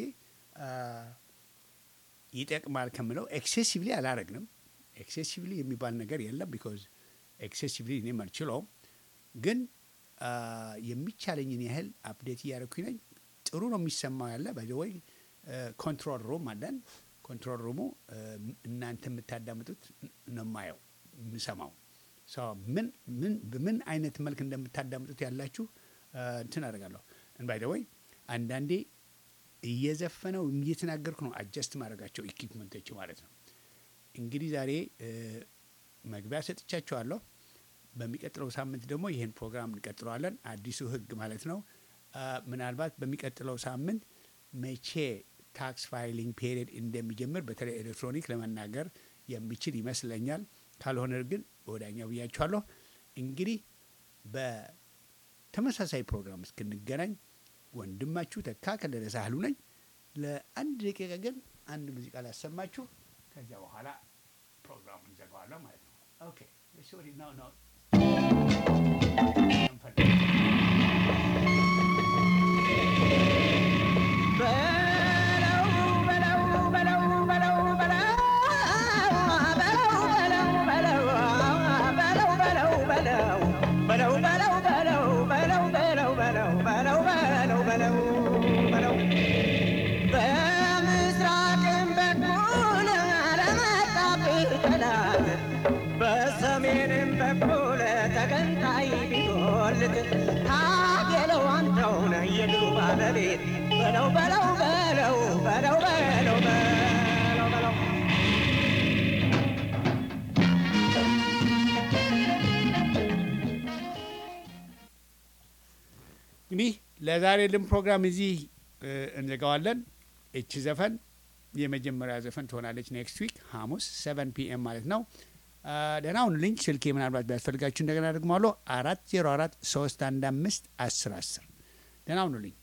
ይጠቅማል ከምለው ኤክሴሲቭሊ አላረግንም። ኤክሴሲቭሊ የሚባል ነገር የለም። ቢካዝ ኤክሴሲቭሊ እኔም አልችለውም። ግን የሚቻለኝን ያህል አፕዴት እያደረኩኝ ነኝ። ጥሩ ነው የሚሰማው ያለ ባይዘወይ ኮንትሮል ሩም አለን። ኮንትሮል ሩሙ እናንተ የምታዳምጡት ነው የማየው የምሰማው ምን ምን በምን አይነት መልክ እንደምታዳምጡት ያላችሁ እንትን አደርጋለሁ። ባይዘወይ አንዳንዴ እየዘፈነው እየተናገርኩ ነው አጀስት ማድረጋቸው ኢኩፕመንቶች ማለት ነው። እንግዲህ ዛሬ መግቢያ ሰጥቻቸዋለሁ። በሚቀጥለው ሳምንት ደግሞ ይህን ፕሮግራም እንቀጥለዋለን። አዲሱ ህግ ማለት ነው። ምናልባት በሚቀጥለው ሳምንት መቼ ታክስ ፋይሊንግ ፔሪየድ እንደሚጀምር በተለይ ኤሌክትሮኒክ ለመናገር የሚችል ይመስለኛል። ካልሆነ ግን በወዳኛው ብያችኋለሁ። እንግዲህ በተመሳሳይ ፕሮግራም እስክንገናኝ ወንድማችሁ ተካ ከለለ ሳህሉ ነኝ። ለአንድ ደቂቃ ግን አንድ ሙዚቃ ላሰማችሁ። ከዚያ በኋላ ፕሮግራሙን እንዘጋዋለሁ ማለት ነው። ኦኬ ሶሪ ነው ነው በምስራቅም በኩል ለመጣብህ ጠላት በሰሜንም በኩል ተገንጣይ ቢጎልት ታገለው አንተው ነህ የድሉ ባለቤት በለው በለው በለው በለው በለው በለው በለው እንግዲህ ለዛሬ ልን ፕሮግራም እዚህ እ፣ እንዘጋዋለን። እቺ ዘፈን የመጀመሪያ ዘፈን ትሆናለች። ኔክስት ዊክ ሐሙስ ሰቨን ፒኤም ማለት ነው። አ፣ ደህና ሁኑልኝ። ስልኬ ምናልባት ቢያስፈልጋችሁ እንደገና ደግሟለሁ። አራት ዜሮ አራት ሶስት አንድ አምስት አስር አስር ደህና ሁኑልኝ።